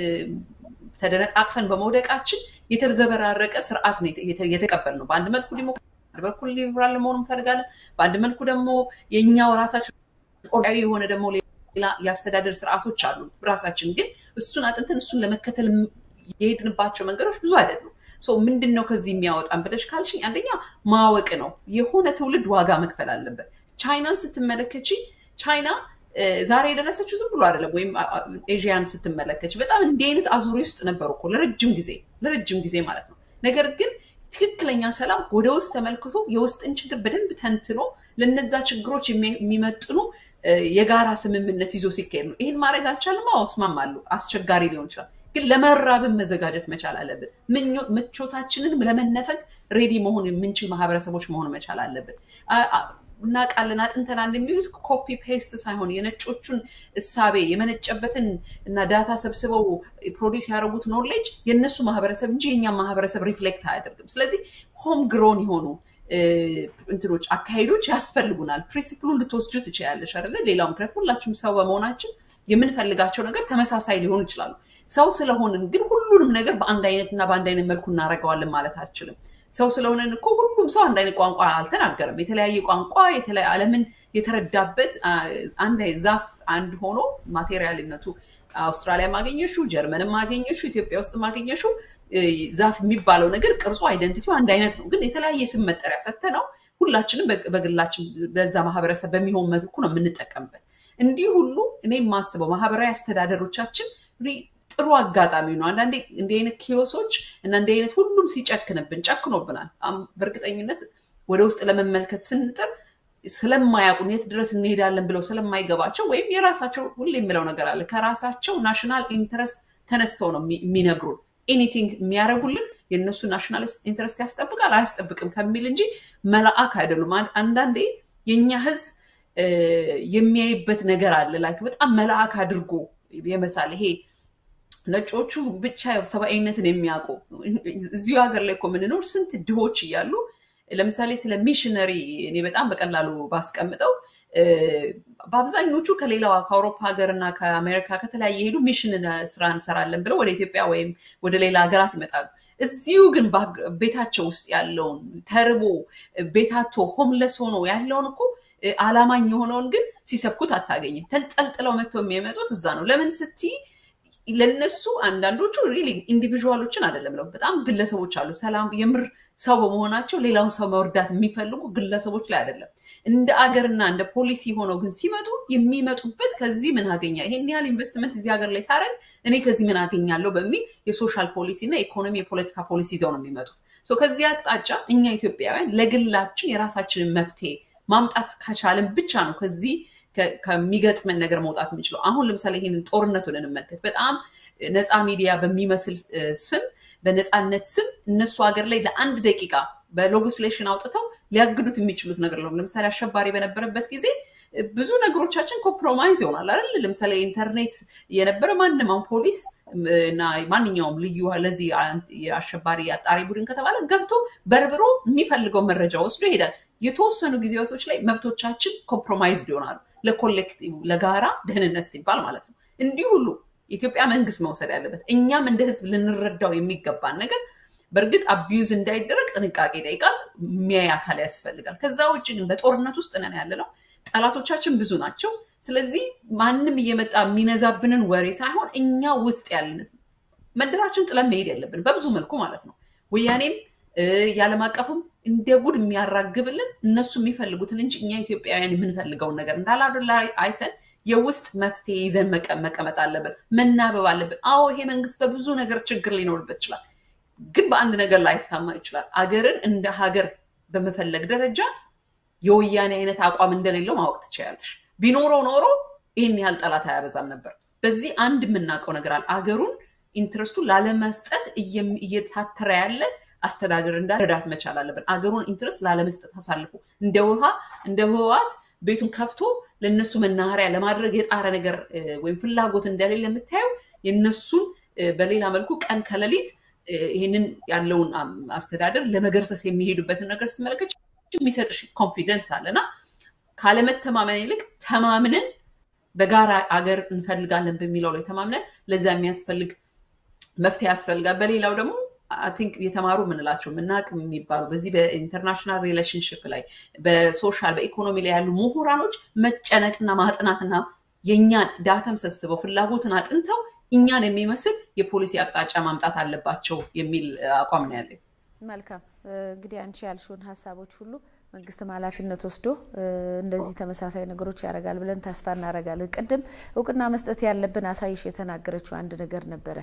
S2: ተደነቃቅፈን በመውደቃችን የተዘበራረቀ ስርዓት ነው የተቀበል ነው። በአንድ መልኩ ዲሞክራሲ፣ በአንድ በኩል ሊበራል መሆኑ እንፈልጋለን። በአንድ መልኩ ደግሞ የእኛው ራሳችን ኦርጋዊ የሆነ ደግሞ ሌላ የአስተዳደር ስርዓቶች አሉ። ራሳችን ግን እሱን አጥንተን እሱን ለመከተል የሄድንባቸው መንገዶች ብዙ አይደሉም። ምንድን ነው ከዚህ የሚያወጣን ብለሽ ካልሽኝ፣ አንደኛ ማወቅ ነው። የሆነ ትውልድ ዋጋ መክፈል አለበት። ቻይናን ስትመለከቺ ቻይና ዛሬ የደረሰችው ዝም ብሎ አይደለም። ወይም ኤዥያን ስትመለከች በጣም እንዲህ አይነት አዙሪ ውስጥ ነበሩ እኮ ለረጅም ጊዜ ለረጅም ጊዜ ማለት ነው። ነገር ግን ትክክለኛ ሰላም ወደ ውስጥ ተመልክቶ የውስጥን ችግር በደንብ ተንትኖ ለነዛ ችግሮች የሚመጥኑ የጋራ ስምምነት ይዞ ሲካሄድ ነው። ይህን ማድረግ አልቻልም። አዎ እስማማለሁ፣ አስቸጋሪ ሊሆን ይችላል። ግን ለመራብን መዘጋጀት መቻል አለብን። ምቾታችንን ለመነፈግ ሬዲ መሆን የምንችል ማህበረሰቦች መሆን መቻል አለብን። እናውቃለን አጥንተናል የሚሉት ኮፒ ፔስት ሳይሆን የነጮቹን እሳቤ የመነጨበትን እና ዳታ ሰብስበው ፕሮዲስ ያደረጉት ኖሌጅ የእነሱ ማህበረሰብ እንጂ የእኛም ማህበረሰብ ሪፍሌክት አያደርግም። ስለዚህ ሆም ግሮን የሆኑ እንትኖች አካሄዶች ያስፈልጉናል። ፕሪንሲፕሉን ልትወስጁ ትችላለሽ አይደለ? ሌላው ምክንያት ሁላችንም ሰው በመሆናችን የምንፈልጋቸው ነገር ተመሳሳይ ሊሆኑ ይችላሉ። ሰው ስለሆንን ግን ሁሉንም ነገር በአንድ አይነት እና በአንድ አይነት መልኩ እናደርገዋለን ማለት አልችልም። ሰው ስለሆነን እኮ ሁሉም ሰው አንድ አይነት ቋንቋ አልተናገረም። የተለያየ ቋንቋ ዓለምን የተረዳበት አንድ ዛፍ አንድ ሆኖ ማቴሪያልነቱ አውስትራሊያ ማገኘሹ፣ ጀርመን ማገኘሹ፣ ኢትዮጵያ ውስጥ ማገኘሹ ዛፍ የሚባለው ነገር ቅርጹ አይደንቲቲው አንድ አይነት ነው፣ ግን የተለያየ ስም መጠሪያ ሰተ ነው ሁላችንም በግላችን በዛ ማህበረሰብ በሚሆን መልኩ ነው የምንጠቀምበት። እንዲህ ሁሉ እኔ የማስበው ማህበራዊ አስተዳደሮቻችን ጥሩ አጋጣሚ ነው። አንዳንዴ እንዲህ አይነት ኪዮሶች እና እንዲህ አይነት ሁሉም ሲጨክንብን ጨክኖብናል። በእርግጠኝነት ወደ ውስጥ ለመመልከት ስንጥር ስለማያውቁን የት ድረስ እንሄዳለን ብለው ስለማይገባቸው ወይም የራሳቸው ሁሌ የሚለው ነገር አለ ከራሳቸው ናሽናል ኢንተረስት ተነስተው ነው የሚነግሩን ኤኒቲንግ የሚያደርጉልን የእነሱ ናሽናል ኢንተረስት ያስጠብቃል አያስጠብቅም ከሚል እንጂ መልአክ አይደሉም። አንዳንዴ የእኛ ህዝብ የሚያይበት ነገር አለ ላይክ በጣም መልአክ አድርጎ የመሳል ይሄ ነጮቹ ብቻ ሰብአዊነትን የሚያውቁ እዚሁ ሀገር ላይ እኮ የምንኖር ስንት ድሆች እያሉ ለምሳሌ ስለ ሚሽነሪ እኔ በጣም በቀላሉ ባስቀምጠው በአብዛኞቹ ከሌላው ከአውሮፓ ሀገር እና ከአሜሪካ ከተለያየ ሄዱ ሚሽን ስራ እንሰራለን ብለው ወደ ኢትዮጵያ ወይም ወደ ሌላ ሀገራት ይመጣሉ። እዚሁ ግን ቤታቸው ውስጥ ያለውን ተርቦ ቤታቶ ሆምለስ ሆኖ ያለውን እኮ አላማኝ የሆነውን ግን ሲሰብኩት አታገኝም። ተንጠልጥለው መጥተው የሚመጡት እዛ ነው። ለምን ስትይ ለነሱ አንዳንዶቹ ሪሊ ኢንዲቪዥዋሎችን አይደለም ነው በጣም ግለሰቦች አሉ። ሰላም የምር ሰው በመሆናቸው ሌላውን ሰው መርዳት የሚፈልጉ ግለሰቦች ላይ አይደለም። እንደ አገርና እንደ ፖሊሲ ሆነው ግን ሲመጡ የሚመጡበት ከዚህ ምን አገኛ ይሄን ያህል ኢንቨስትመንት እዚህ ሀገር ላይ ሳረግ እኔ ከዚህ ምን አገኛለሁ በሚል የሶሻል ፖሊሲ እና የኢኮኖሚ የፖለቲካ ፖሊሲ ይዘው ነው የሚመጡት። ከዚህ አቅጣጫ እኛ ኢትዮጵያውያን ለግላችን የራሳችንን መፍትሄ ማምጣት ከቻልን ብቻ ነው ከዚህ ከሚገጥመን ነገር መውጣት የምንችለው። አሁን ለምሳሌ ይህንን ጦርነቱን እንመልከት። በጣም ነፃ ሚዲያ በሚመስል ስም በነፃነት ስም እነሱ ሀገር ላይ ለአንድ ደቂቃ በሌጊስሌሽን አውጥተው ሊያግዱት የሚችሉት ነገር ነው። ለምሳሌ አሸባሪ በነበረበት ጊዜ ብዙ ነገሮቻችን ኮምፕሮማይዝ ይሆናል አይደል? ለምሳሌ ኢንተርኔት የነበረ ማንም አሁን ፖሊስ እና ማንኛውም ልዩ ለዚህ የአሸባሪ አጣሪ ቡድን ከተባለ ገብቶ በርብሮ የሚፈልገው መረጃ ወስዶ ይሄዳል። የተወሰኑ ጊዜያቶች ላይ መብቶቻችን ኮምፕሮማይዝድ ይሆናሉ። ለኮሌክቲቭ ለጋራ ደህንነት ሲባል ማለት ነው። እንዲህ ሁሉ የኢትዮጵያ መንግስት መውሰድ ያለበት እኛም እንደ ህዝብ ልንረዳው የሚገባን ነገር በእርግጥ አቢዩዝ እንዳይደረግ ጥንቃቄ ይጠይቃል። የሚያይ አካል ያስፈልጋል። ከዛ ውጭ ግን በጦርነት ውስጥ ነን ያለነው። ጠላቶቻችን ብዙ ናቸው። ስለዚህ ማንም እየመጣ የሚነዛብንን ወሬ ሳይሆን እኛ ውስጥ ያለን መንደራችን ጥለን መሄድ ያለብን በብዙ መልኩ ማለት ነው። ወያኔም የዓለም አቀፉም እንደ ጉድ የሚያራግብልን እነሱ የሚፈልጉትን እንጂ እኛ ኢትዮጵያውያን የምንፈልገውን ነገር እንዳላደላ አይተን የውስጥ መፍትሄ ይዘን መቀመጥ አለብን። መናበብ አለብን። አዎ ይሄ መንግስት በብዙ ነገር ችግር ሊኖርበት ይችላል፣ ግን በአንድ ነገር ላይታማ ይችላል። አገርን እንደ ሀገር በመፈለግ ደረጃ የወያኔ አይነት አቋም እንደሌለው ማወቅ ትችላለሽ። ቢኖረው ኖሮ ይህን ያህል ጠላት አያበዛም ነበር። በዚህ አንድ የምናውቀው ነገር አለ። አገሩን ኢንትረስቱ ላለመስጠት እየታተረ ያለ አስተዳደር እንዳረዳት መቻል አለብን። አገሩን ኢንትረስት ላለመስጠት አሳልፎ እንደ ውሃ እንደ ህወሓት ቤቱን ከፍቶ ለእነሱ መናኸሪያ ለማድረግ የጣረ ነገር ወይም ፍላጎት እንደሌለ የምታየው የእነሱን በሌላ መልኩ ቀን ከሌሊት ይህንን ያለውን አስተዳደር ለመገርሰስ የሚሄዱበትን ነገር ስትመለከች የሚሰጥሽ ኮንፊደንስ አለና ካለመተማመን ይልቅ ተማምነን በጋራ አገር እንፈልጋለን በሚለው ላይ ተማምነን ለዛ የሚያስፈልግ መፍትሄ ያስፈልጋል። በሌላው ደግሞ ቲንክ የተማሩ የምንላቸው ምናቅ የሚባሉ በዚህ በኢንተርናሽናል ሪሌሽንሽፕ ላይ በሶሻል በኢኮኖሚ ላይ ያሉ ምሁራኖች መጨነቅና ማጥናትና የእኛን ዳተም ሰብስበው ፍላጎትን አጥንተው እኛን የሚመስል የፖሊሲ አቅጣጫ ማምጣት አለባቸው የሚል አቋም ነው ያለኝ።
S1: መልካም እንግዲህ አንቺ ያልሽውን ሀሳቦች ሁሉ መንግስትም ኃላፊነት ወስዶ እንደዚህ ተመሳሳይ ነገሮች ያደርጋል ብለን ተስፋ እናደርጋለን። ቅድም እውቅና መስጠት ያለብን አሳይሽ የተናገረችው አንድ ነገር ነበረ።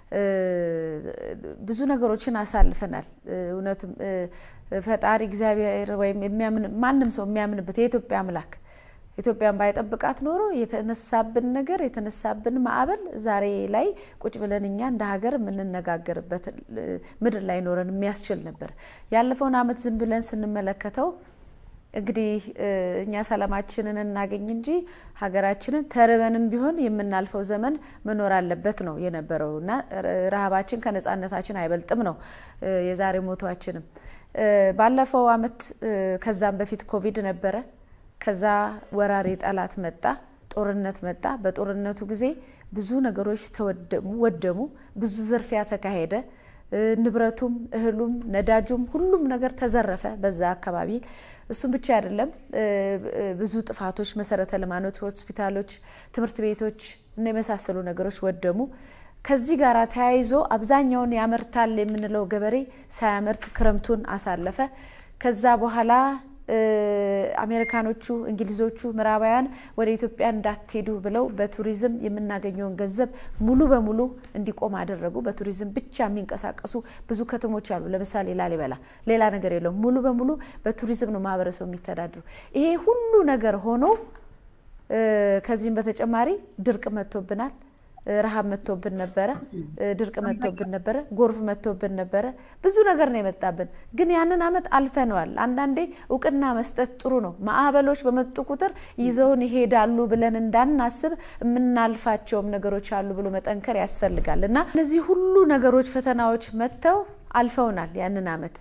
S1: ብዙ ነገሮችን አሳልፈናል። እውነትም ፈጣሪ እግዚአብሔር ወይም ማንም ሰው የሚያምንበት የኢትዮጵያ አምላክ ኢትዮጵያን ባይጠብቃት ኖሮ የተነሳብን ነገር የተነሳብን ማዕበል ዛሬ ላይ ቁጭ ብለን እኛ እንደ ሀገር የምንነጋገርበት ምድር ላይ ኖረን የሚያስችል ነበር። ያለፈውን ዓመት ዝም ብለን ስንመለከተው እንግዲህ እኛ ሰላማችንን እናገኝ እንጂ ሀገራችንን ተርበንም ቢሆን የምናልፈው ዘመን መኖር አለበት ነው የነበረው እና ረሃባችን ከነጻነታችን አይበልጥም ነው የዛሬ ሞቷችንም። ባለፈው ዓመት ከዛም በፊት ኮቪድ ነበረ። ከዛ ወራሪ ጠላት መጣ፣ ጦርነት መጣ። በጦርነቱ ጊዜ ብዙ ነገሮች ተወደሙ፣ ወደሙ። ብዙ ዝርፊያ ተካሄደ። ንብረቱም፣ እህሉም፣ ነዳጁም ሁሉም ነገር ተዘረፈ በዛ አካባቢ። እሱም ብቻ አይደለም፣ ብዙ ጥፋቶች፣ መሰረተ ልማቶች፣ ሆስፒታሎች፣ ትምህርት ቤቶች እና የመሳሰሉ ነገሮች ወደሙ። ከዚህ ጋር ተያይዞ አብዛኛውን ያመርታል የምንለው ገበሬ ሳያመርት ክረምቱን አሳለፈ። ከዛ በኋላ አሜሪካኖቹ፣ እንግሊዞቹ፣ ምዕራባውያን ወደ ኢትዮጵያ እንዳትሄዱ ብለው በቱሪዝም የምናገኘውን ገንዘብ ሙሉ በሙሉ እንዲቆም አደረጉ። በቱሪዝም ብቻ የሚንቀሳቀሱ ብዙ ከተሞች አሉ። ለምሳሌ ላሊበላ ሌላ ነገር የለውም። ሙሉ በሙሉ በቱሪዝም ነው ማህበረሰቡ የሚተዳድሩ። ይሄ ሁሉ ነገር ሆኖ ከዚህም በተጨማሪ ድርቅ መጥቶብናል። ረሃብ መጥቶብን ነበረ። ድርቅ መጥቶብን ነበረ። ጎርፍ መጥቶብን ነበረ። ብዙ ነገር ነው የመጣብን። ግን ያንን አመት አልፈነዋል። አንዳንዴ እውቅና መስጠት ጥሩ ነው። ማዕበሎች በመጡ ቁጥር ይዘውን ይሄዳሉ ብለን እንዳናስብ የምናልፋቸውም ነገሮች አሉ ብሎ መጠንከር ያስፈልጋል እና እነዚህ ሁሉ ነገሮች ፈተናዎች መጥተው አልፈውናል ያንን አመት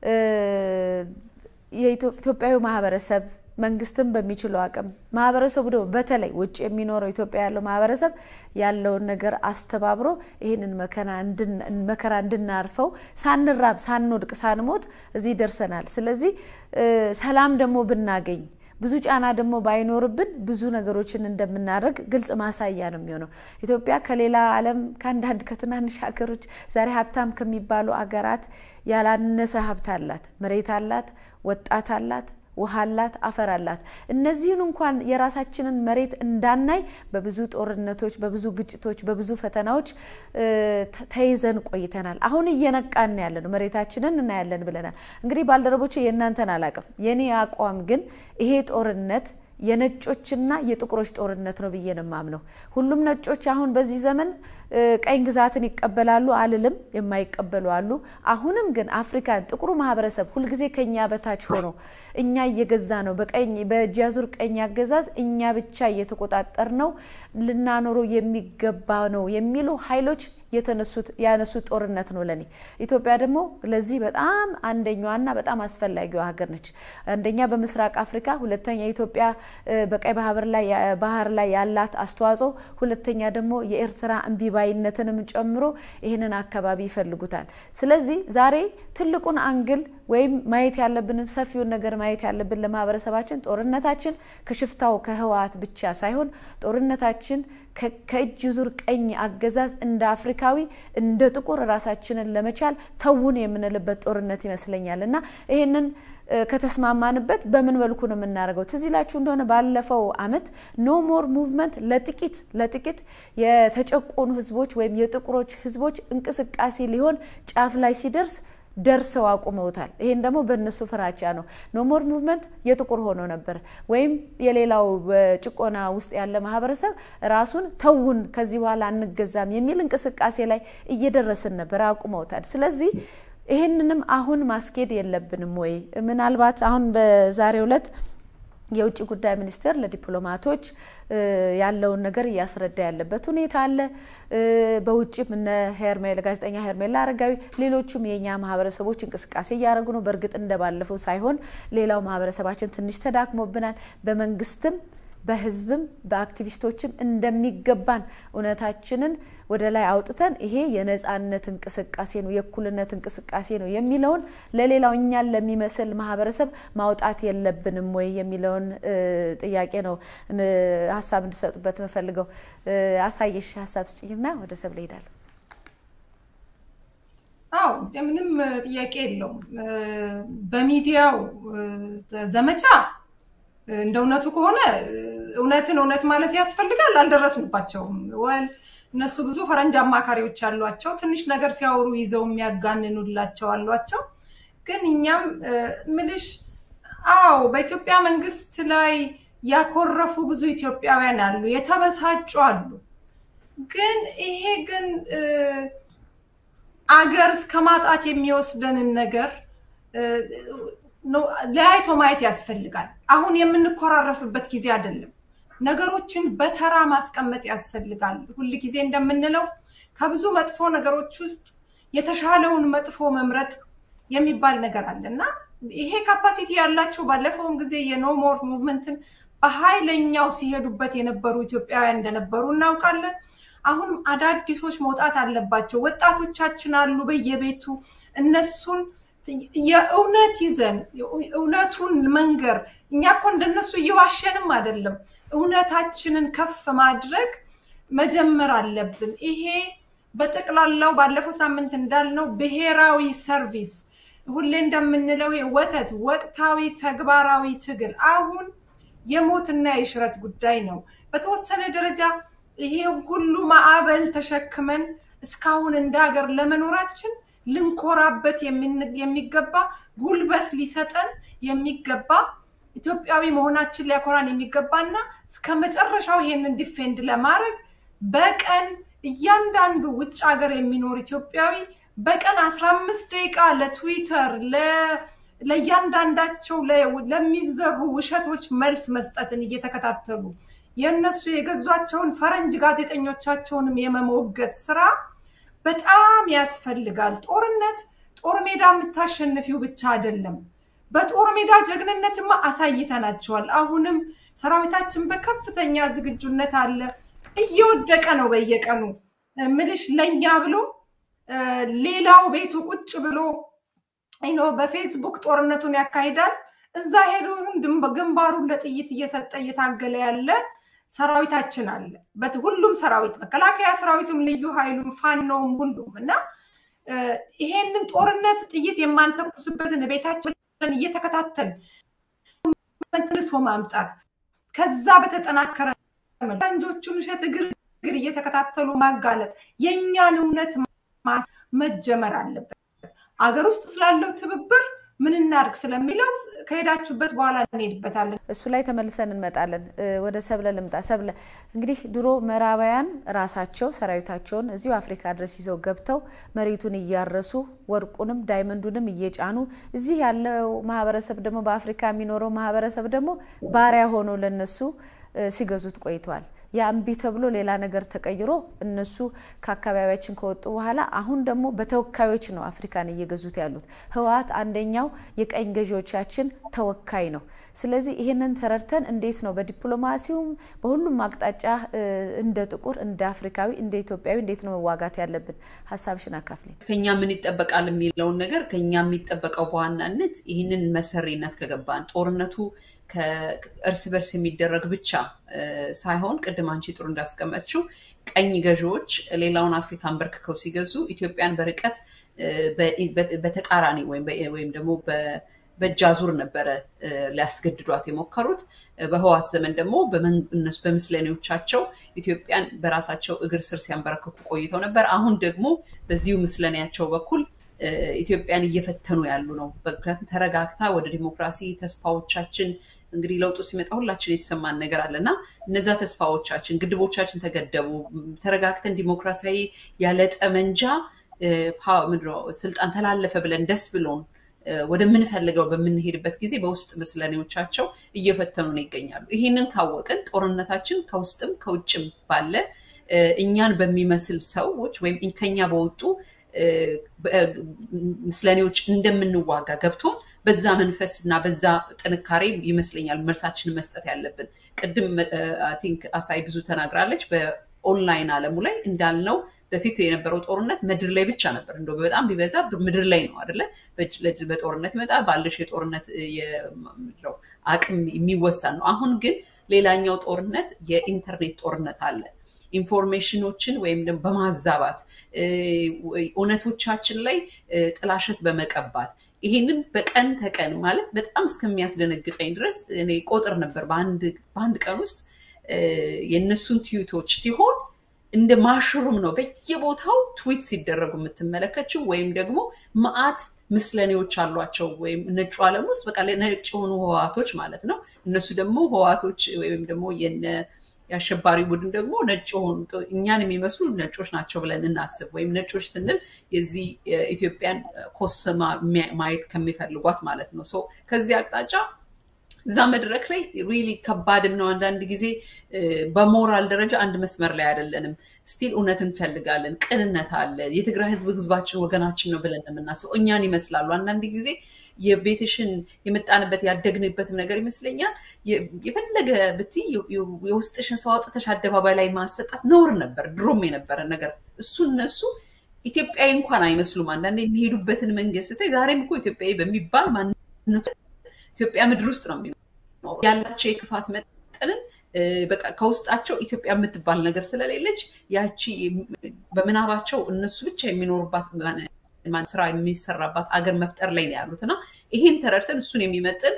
S1: የኢትዮጵያዊ ማህበረሰብ መንግስትም በሚችለው አቅም ማህበረሰቡ ደግሞ በተለይ ውጭ የሚኖረው ኢትዮጵያ ያለው ማህበረሰብ ያለውን ነገር አስተባብሮ ይህንን መከራ እንድናርፈው ሳንራብ፣ ሳንወድቅ፣ ሳንሞት እዚህ ደርሰናል። ስለዚህ ሰላም ደግሞ ብናገኝ ብዙ ጫና ደግሞ ባይኖርብን ብዙ ነገሮችን እንደምናደርግ ግልጽ ማሳያ ነው የሚሆነው። ኢትዮጵያ ከሌላ ዓለም ከአንዳንድ ከትናንሽ ሀገሮች ዛሬ ሀብታም ከሚባሉ አገራት ያላነሰ ሀብት አላት። መሬት አላት፣ ወጣት አላት ውሃ አላት፣ አፈር አላት። እነዚህን እንኳን የራሳችንን መሬት እንዳናይ በብዙ ጦርነቶች፣ በብዙ ግጭቶች፣ በብዙ ፈተናዎች ተይዘን ቆይተናል። አሁን እየነቃን ያለ ነው። መሬታችንን እናያለን ብለናል። እንግዲህ ባልደረቦቼ የእናንተን አላቅም፣ የኔ አቋም ግን ይሄ ጦርነት የነጮችና የጥቁሮች ጦርነት ነው ብዬ ነው የማምነው። ሁሉም ነጮች አሁን በዚህ ዘመን ቀኝ ግዛትን ይቀበላሉ አልልም፣ የማይቀበሉ አሉ። አሁንም ግን አፍሪካን ጥቁሩ ማህበረሰብ ሁልጊዜ ከኛ በታች ሆኖ እኛ እየገዛ ነው በቀኝ በእጅ አዙር ቀኝ አገዛዝ እኛ ብቻ እየተቆጣጠር ነው ልናኖረው የሚገባ ነው የሚሉ ኃይሎች የተነሱት ያነሱት ጦርነት ነው ለኔ። ኢትዮጵያ ደግሞ ለዚህ በጣም አንደኛዋና በጣም አስፈላጊዋ ሀገር ነች። አንደኛ በምስራቅ አፍሪካ፣ ሁለተኛ ኢትዮጵያ በቀይ ባህር ላይ ያላት አስተዋጽኦ፣ ሁለተኛ ደግሞ የኤርትራ እምቢባይነትንም ጨምሮ ይህንን አካባቢ ይፈልጉታል። ስለዚህ ዛሬ ትልቁን አንግል ወይም ማየት ያለብን ሰፊውን ነገር ማየት ያለብን ለማህበረሰባችን ጦርነታችን ከሽፍታው ከህወሓት ብቻ ሳይሆን ጦርነታችን ከእጅ ዙር ቀኝ አገዛዝ እንደ አፍሪካዊ እንደ ጥቁር ራሳችንን ለመቻል ተውን የምንልበት ጦርነት ይመስለኛል እና ይህንን ከተስማማንበት በምን መልኩ ነው የምናደርገው? ትዝ ይላችሁ እንደሆነ ባለፈው አመት ኖ ሞር ሙቭመንት ለጥቂት ለጥቂት የተጨቆኑ ህዝቦች ወይም የጥቁሮች ህዝቦች እንቅስቃሴ ሊሆን ጫፍ ላይ ሲደርስ ደርሰው አቁመውታል። ይሄን ደግሞ በእነሱ ፍራቻ ነው። ኖሞር ሙቭመንት የጥቁር ሆኖ ነበር፣ ወይም የሌላው በጭቆና ውስጥ ያለ ማህበረሰብ ራሱን ተውን፣ ከዚህ በኋላ አንገዛም የሚል እንቅስቃሴ ላይ እየደረስን ነበር፣ አቁመውታል። ስለዚህ ይህንንም አሁን ማስኬድ የለብንም ወይ? ምናልባት አሁን በዛሬው ዕለት የውጭ ጉዳይ ሚኒስቴር ለዲፕሎማቶች ያለውን ነገር እያስረዳ ያለበት ሁኔታ አለ። በውጭም እነ ሄርሜላ ጋዜጠኛ ሄርሜላ አረጋዊ፣ ሌሎቹም የእኛ ማህበረሰቦች እንቅስቃሴ እያደረጉ ነው። በእርግጥ እንደባለፈው ሳይሆን ሌላው ማህበረሰባችን ትንሽ ተዳክሞብናል። በመንግስትም በህዝብም በአክቲቪስቶችም እንደሚገባን እውነታችንን ወደ ላይ አውጥተን ይሄ የነጻነት እንቅስቃሴ ነው፣ የእኩልነት እንቅስቃሴ ነው የሚለውን ለሌላው እኛን ለሚመስል ማህበረሰብ ማውጣት የለብንም ወይ የሚለውን ጥያቄ ነው ሀሳብ እንድሰጡበት የምፈልገው። አሳየሽ ሀሳብ ስጭኝና ወደ ሰብ ላይ ሄዳለሁ።
S3: አው ምንም ጥያቄ የለውም። በሚዲያው ዘመቻ እንደ እውነቱ ከሆነ እውነትን እውነት ማለት ያስፈልጋል። አልደረስንባቸውም። ወል እነሱ ብዙ ፈረንጅ አማካሪዎች አሏቸው። ትንሽ ነገር ሲያወሩ ይዘው የሚያጋንኑላቸው አሏቸው። ግን እኛም ምልሽ አዎ በኢትዮጵያ መንግስት ላይ ያኮረፉ ብዙ ኢትዮጵያውያን አሉ፣ የተበሳጩ አሉ። ግን ይሄ ግን አገር እስከ ማጣት የሚወስደንን ነገር ለያይቶ ማየት ያስፈልጋል። አሁን የምንኮራረፍበት ጊዜ አይደለም። ነገሮችን በተራ ማስቀመጥ ያስፈልጋል። ሁል ጊዜ እንደምንለው ከብዙ መጥፎ ነገሮች ውስጥ የተሻለውን መጥፎ መምረጥ የሚባል ነገር አለ እና ይሄ ካፓሲቲ ያላቸው ባለፈውም ጊዜ የኖሞር ሙቭመንትን በኃይለኛው ሲሄዱበት የነበሩ ኢትዮጵያውያን እንደነበሩ እናውቃለን። አሁንም አዳዲሶች መውጣት አለባቸው። ወጣቶቻችን አሉ በየቤቱ እነሱን የእውነት ይዘን እውነቱን መንገር እኛ እኮ እንደነሱ እየዋሸንም አይደለም። እውነታችንን ከፍ ማድረግ መጀመር አለብን። ይሄ በጠቅላላው ባለፈው ሳምንት እንዳልነው ብሔራዊ ሰርቪስ ሁሌ እንደምንለው ወተት ወቅታዊ ተግባራዊ ትግል አሁን የሞትና የሽረት ጉዳይ ነው። በተወሰነ ደረጃ ይሄ ሁሉ ማዕበል ተሸክመን እስካሁን እንደ ሀገር ለመኖራችን ልንኮራበት የሚገባ ጉልበት ሊሰጠን የሚገባ ኢትዮጵያዊ መሆናችን ሊያኮራን የሚገባና እስከ መጨረሻው ይሄንን ዲፌንድ ለማድረግ በቀን እያንዳንዱ ውጭ ሀገር የሚኖር ኢትዮጵያዊ በቀን አስራ አምስት ደቂቃ ለትዊተር ለእያንዳንዳቸው ለሚዘሩ ውሸቶች መልስ መስጠትን እየተከታተሉ የእነሱ የገዟቸውን ፈረንጅ ጋዜጠኞቻቸውንም የመሞገት ስራ በጣም ያስፈልጋል። ጦርነት ጦር ሜዳ የምታሸንፊው ብቻ አይደለም። በጦር ሜዳ ጀግንነትማ አሳይተናቸዋል። አሁንም ሰራዊታችን በከፍተኛ ዝግጁነት አለ። እየወደቀ ነው በየቀኑ ምልሽ ለእኛ ብሎ ሌላው ቤቱ ቁጭ ብሎ ኖ በፌስቡክ ጦርነቱን ያካሂዳል። እዛ ሄዶ ግንባሩን ለጥይት እየሰጠ እየታገለ ያለ ሰራዊታችን አለ። ሁሉም ሰራዊት መከላከያ ሰራዊቱም፣ ልዩ ኃይሉም፣ ፋኖም ሁሉም እና ይሄንን ጦርነት ጥይት የማንተኩስበትን ቤታችን እየተከታተል መልሶ ማምጣት ከዛ በተጠናከረ ፈረንጆቹን ውሸት እግር እግር እየተከታተሉ ማጋለጥ የእኛን እውነት መጀመር አለበት። አገር ውስጥ ስላለው ትብብር ምን እናድርግ ስለሚለው ከሄዳችሁበት በኋላ እንሄድበታለን።
S1: እሱ ላይ ተመልሰን እንመጣለን። ወደ ሰብለ ልምጣ። ሰብለ እንግዲህ ድሮ ምዕራባውያን ራሳቸው ሰራዊታቸውን እዚሁ አፍሪካ ድረስ ይዘው ገብተው መሬቱን እያረሱ ወርቁንም ዳይመንዱንም እየጫኑ እዚህ ያለው ማህበረሰብ ደግሞ በአፍሪካ የሚኖረው ማህበረሰብ ደግሞ ባሪያ ሆኖ ለነሱ ሲገዙት ቆይተዋል። ያ እምቢ ተብሎ ሌላ ነገር ተቀይሮ እነሱ ከአካባቢያችን ከወጡ በኋላ አሁን ደግሞ በተወካዮች ነው አፍሪካን እየገዙት ያሉት። ህወሓት አንደኛው የቀኝ ገዢዎቻችን ተወካይ ነው። ስለዚህ ይህንን ተረድተን እንዴት ነው በዲፕሎማሲውም በሁሉም አቅጣጫ እንደ ጥቁር እንደ አፍሪካዊ እንደ ኢትዮጵያዊ እንዴት ነው መዋጋት ያለብን? ሀሳብሽን አካፍሌ።
S2: ከኛ ምን ይጠበቃል የሚለውን ነገር ከኛ የሚጠበቀው በዋናነት ይህንን መሰሪነት ከገባን ጦርነቱ ከእርስ በርስ የሚደረግ ብቻ ሳይሆን ቅድም አንቺ ጥሩ እንዳስቀመጥችው ቀኝ ገዢዎች ሌላውን አፍሪካን በርክከው ሲገዙ ኢትዮጵያን በርቀት በተቃራኒ ወይም ደግሞ በእጅ አዙር ነበረ ሊያስገድዷት የሞከሩት። በህዋት ዘመን ደግሞ እነሱ በምስለኔዎቻቸው ኢትዮጵያን በራሳቸው እግር ስር ሲያንበረክኩ ቆይተው ነበር። አሁን ደግሞ በዚሁ ምስለኔያቸው በኩል ኢትዮጵያን እየፈተኑ ያሉ ነው። ምክንያቱም ተረጋግታ ወደ ዲሞክራሲ ተስፋዎቻችን እንግዲህ ለውጡ ሲመጣ ሁላችን የተሰማን ነገር አለ እና እነዛ ተስፋዎቻችን ግድቦቻችን ተገደቡ፣ ተረጋግተን ዲሞክራሲያዊ ያለ ጠመንጃ ስልጣን ተላለፈ ብለን ደስ ብሎን ወደምንፈልገው በምንሄድበት ጊዜ በውስጥ ምስለኔዎቻቸው እየፈተኑን ይገኛሉ። ይህንን ካወቅን ጦርነታችን ከውስጥም ከውጭም ባለ እኛን በሚመስል ሰዎች ወይም ከኛ በወጡ ምስለኔዎች እንደምንዋጋ ገብቶን በዛ መንፈስ እና በዛ ጥንካሬ ይመስለኛል መልሳችንን መስጠት ያለብን። ቅድም ቲንክ አሳይ ብዙ ተናግራለች። በኦንላይን አለሙ ላይ እንዳልነው በፊት የነበረው ጦርነት ምድር ላይ ብቻ ነበር። እንደ በጣም ቢበዛ ምድር ላይ ነው አደለ? በጦርነት ይመጣል ባለሽ የጦርነት አቅም የሚወሰን ነው። አሁን ግን ሌላኛው ጦርነት የኢንተርኔት ጦርነት አለ። ኢንፎርሜሽኖችን ወይም ደግሞ በማዛባት እውነቶቻችን ላይ ጥላሸት በመቀባት ይሄንን በቀን ተቀን ማለት በጣም እስከሚያስደነግጠኝ ድረስ እኔ ቆጥር ነበር በአንድ ቀን ውስጥ የእነሱን ትዊቶች ሲሆን እንደ ማሽሩም ነው በየቦታው ትዊት ሲደረጉ የምትመለከችው ወይም ደግሞ መዓት ምስለኔዎች አሏቸው ወይም ነጩ ዓለም ውስጥ በቃ ነጭ የሆኑ ህዋቶች ማለት ነው። እነሱ ደግሞ ህዋቶች ወይም ደግሞ የአሸባሪ ቡድን ደግሞ ነጭ የሆኑ እኛን የሚመስሉ ነጮች ናቸው ብለን እናስብ። ወይም ነጮች ስንል የዚህ ኢትዮጵያን ኮስማ ማየት ከሚፈልጓት ማለት ነው። ከዚህ አቅጣጫ እዛ መድረክ ላይ ሪሊ ከባድም ነው አንዳንድ ጊዜ በሞራል ደረጃ አንድ መስመር ላይ አይደለንም። ስቲል እውነት እንፈልጋለን፣ ቅንነት አለ። የትግራይ ህዝብ ህዝባችን ወገናችን ነው ብለን የምናስበው እኛን ይመስላሉ። አንዳንድ ጊዜ የቤትሽን የመጣንበት ያደግንበትም ነገር ይመስለኛል። የፈለገ ብትይ የውስጥሽን ሰው አውጥተሽ አደባባይ ላይ ማሰጣት ነውር ነበር፣ ድሮም የነበረ ነገር እሱ እነሱ ኢትዮጵያዊ እንኳን አይመስሉም። አንዳንድ የሚሄዱበትን መንገድ ስታይ ዛሬም እኮ ኢትዮጵያዊ በሚባል ማንነቱ ኢትዮጵያ ምድር ውስጥ ነው የሚኖሩ ያላቸው የክፋት መጠንን በቃ ከውስጣቸው ኢትዮጵያ የምትባል ነገር ስለሌለች ያቺ በምናባቸው እነሱ ብቻ የሚኖሩባት ስራ የሚሰራባት አገር መፍጠር ላይ ነው ያሉት እና ይህን ተረድተን እሱን የሚመጥን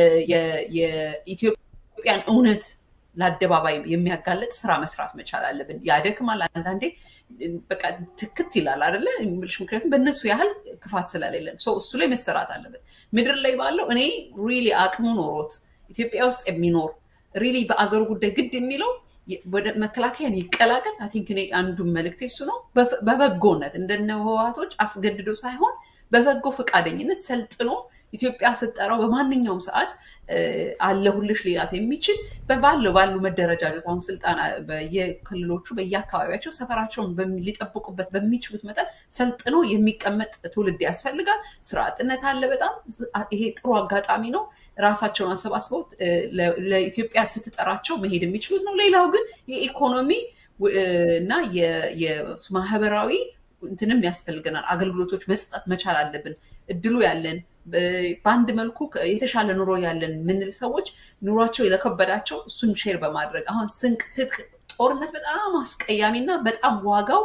S2: የኢትዮጵያን እውነት ለአደባባይ የሚያጋለጥ ስራ መስራት መቻል አለብን። ያደክማል አንዳንዴ በቃ ትክት ይላል አደለ? ምክንያቱም በእነሱ ያህል ክፋት ስለሌለን እሱ ላይ መሰራት አለበት። ምድር ላይ ባለው እኔ ሪሊ አቅሙ ኖሮት ኢትዮጵያ ውስጥ የሚኖር ሪሊ በአገሩ ጉዳይ ግድ የሚለው ወደ መከላከያን ይቀላቀል። አይ ቲንክ እኔ አንዱ መልእክቴ እሱ ነው። በበጎነት እንደነ ህወሓቶች አስገድዶ ሳይሆን በበጎ ፈቃደኝነት ሰልጥኖ ኢትዮጵያ ስጠራው በማንኛውም ሰዓት አለሁልሽ ሌላት የሚችል ባለው ባሉ መደረጃጀት አሁን ስልጣን በየክልሎቹ በየአካባቢያቸው ሰፈራቸውን ሊጠብቁበት በሚችሉት መጠን ሰልጥኖ የሚቀመጥ ትውልድ ያስፈልጋል። ስራ አጥነት አለ በጣም ይሄ ጥሩ አጋጣሚ ነው። ራሳቸውን አሰባስበው ለኢትዮጵያ ስትጠራቸው መሄድ የሚችሉት ነው። ሌላው ግን የኢኮኖሚ እና የማህበራዊ እንትንም ያስፈልገናል። አገልግሎቶች መስጠት መቻል አለብን። እድሉ ያለን በአንድ መልኩ የተሻለ ኑሮ ያለን ምንል ሰዎች ኑሯቸው የለከበዳቸው እሱን ሼር በማድረግ አሁን ስንቅ፣ ትጥቅ፣ ጦርነት በጣም አስቀያሚ እና በጣም ዋጋው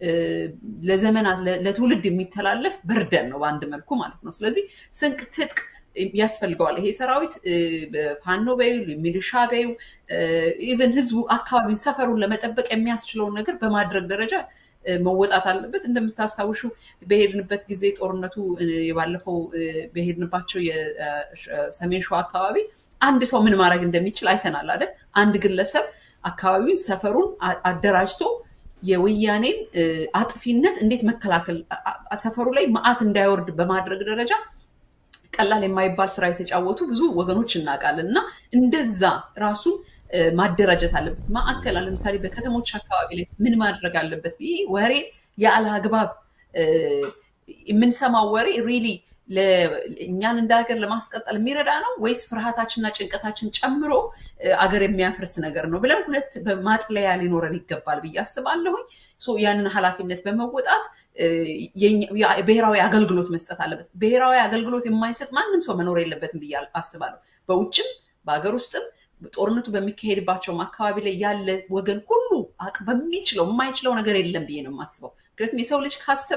S2: ለዘመናት ለትውልድ የሚተላለፍ በርደን ነው በአንድ መልኩ ማለት ነው። ስለዚህ ስንቅ፣ ትጥቅ ያስፈልገዋል። ይሄ ሰራዊት ፋኖ በዩ ሚሊሻ በዩ ኢቨን ህዝቡ አካባቢ ሰፈሩን ለመጠበቅ የሚያስችለውን ነገር በማድረግ ደረጃ መወጣት አለበት። እንደምታስታውሹ በሄድንበት ጊዜ ጦርነቱ የባለፈው በሄድንባቸው የሰሜን ሸዋ አካባቢ አንድ ሰው ምን ማድረግ እንደሚችል አይተናል አይደል? አንድ ግለሰብ አካባቢውን ሰፈሩን አደራጅቶ የወያኔን አጥፊነት እንዴት መከላከል ሰፈሩ ላይ መዓት እንዳይወርድ በማድረግ ደረጃ ቀላል የማይባል ስራ የተጫወቱ ብዙ ወገኖች እናውቃለን እና እንደዛ ራሱን ማደራጀት አለበት። ማዕከል ለምሳሌ በከተሞች አካባቢ ላይ ምን ማድረግ አለበት ብዬ ወሬ ያለ አግባብ የምንሰማው ወሬ ሪሊ እኛን እንደ ሀገር ለማስቀጠል የሚረዳ ነው ወይስ ፍርሃታችንና ጭንቀታችን ጨምሮ አገር የሚያፈርስ ነገር ነው ብለን ሁለት ማጥለያ ሊኖረን ይገባል ብዬ አስባለሁኝ። ያንን ኃላፊነት በመወጣት ብሔራዊ አገልግሎት መስጠት አለበት። ብሔራዊ አገልግሎት የማይሰጥ ማንም ሰው መኖር የለበትም ብዬ አስባለሁ። በውጭም በሀገር ውስጥም ጦርነቱ በሚካሄድባቸውም አካባቢ ላይ ያለ ወገን ሁሉ በሚችለው የማይችለው ነገር የለም ብዬ ነው የማስበው። ምክንያቱም የሰው ልጅ ካሰበ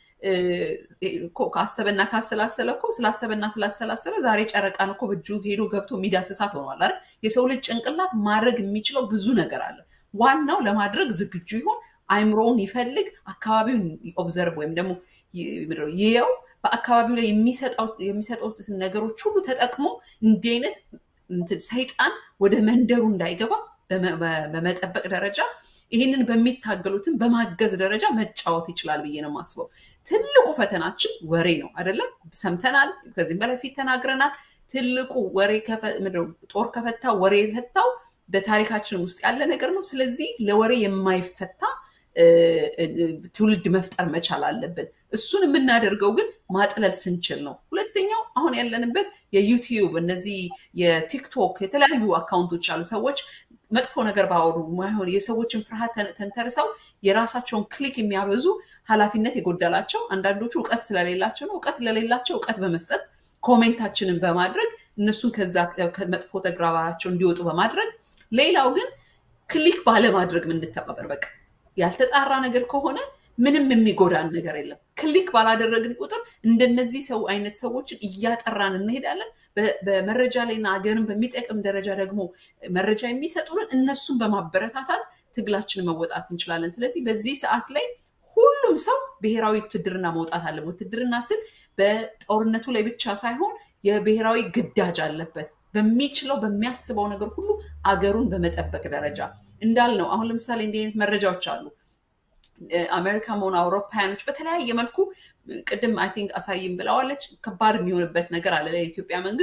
S2: ካሰበና ካሰላሰለ እኮ ስላሰበና ስላሰላሰለ ዛሬ ጨረቃን እኮ በእጁ ሄዶ ገብቶ የሚዳስሳት ሆኗል አይደል? የሰው ልጅ ጭንቅላት ማድረግ የሚችለው ብዙ ነገር አለ። ዋናው ለማድረግ ዝግጁ ይሆን፣ አይምሮውን ይፈልግ፣ አካባቢውን ኦብዘርቭ ወይም ደግሞ ይየው፣ በአካባቢው ላይ የሚሰጡትን ነገሮች ሁሉ ተጠቅሞ እንዲህ አይነት ሰይጣን ወደ መንደሩ እንዳይገባ በመጠበቅ ደረጃ ይህንን በሚታገሉትን በማገዝ ደረጃ መጫወት ይችላል ብዬ ነው የማስበው። ትልቁ ፈተናችን ወሬ ነው አይደለም? ሰምተናል፣ ከዚህም በላይ ፊት ተናግረናል። ትልቁ ወሬ ጦር ከፈታው ወሬ የፈታው በታሪካችን ውስጥ ያለ ነገር ነው። ስለዚህ ለወሬ የማይፈታ ትውልድ መፍጠር መቻል አለብን። እሱን የምናደርገው ግን ማጥለል ስንችል ነው። ሁለተኛው አሁን ያለንበት የዩቲዩብ እነዚህ የቲክቶክ የተለያዩ አካውንቶች አሉ። ሰዎች መጥፎ ነገር ባወሩ ማይሆን የሰዎችን ፍርሃት ተንተርሰው የራሳቸውን ክሊክ የሚያበዙ ኃላፊነት የጎደላቸው አንዳንዶቹ እውቀት ስለሌላቸው ነው። እውቀት ለሌላቸው እውቀት በመስጠት ኮሜንታችንን በማድረግ እነሱን ከዛ መጥፎ ተግባራቸው እንዲወጡ በማድረግ ሌላው ግን ክሊክ ባለማድረግ ምንተባበር በቃ ያልተጣራ ነገር ከሆነ ምንም የሚጎዳን ነገር የለም። ክሊክ ባላደረግን ቁጥር እንደነዚህ ሰው አይነት ሰዎችን እያጠራን እንሄዳለን። በመረጃ ላይና ሀገርን በሚጠቅም ደረጃ ደግሞ መረጃ የሚሰጡንን እነሱን በማበረታታት ትግላችንን መወጣት እንችላለን። ስለዚህ በዚህ ሰዓት ላይ ሁሉም ሰው ብሔራዊ ውትድርና መውጣት አለበት። ውትድርና ስል በጦርነቱ ላይ ብቻ ሳይሆን የብሔራዊ ግዳጅ አለበት። በሚችለው በሚያስበው ነገር ሁሉ አገሩን በመጠበቅ ደረጃ እንዳልነው አሁን ለምሳሌ እንዲህ አይነት መረጃዎች አሉ። አሜሪካ መሆኑ አውሮፓውያኖች በተለያየ መልኩ ቅድም አይ ቲንክ አሳይም ብለዋለች። ከባድ የሚሆንበት ነገር አለ ለኢትዮጵያ መንግስት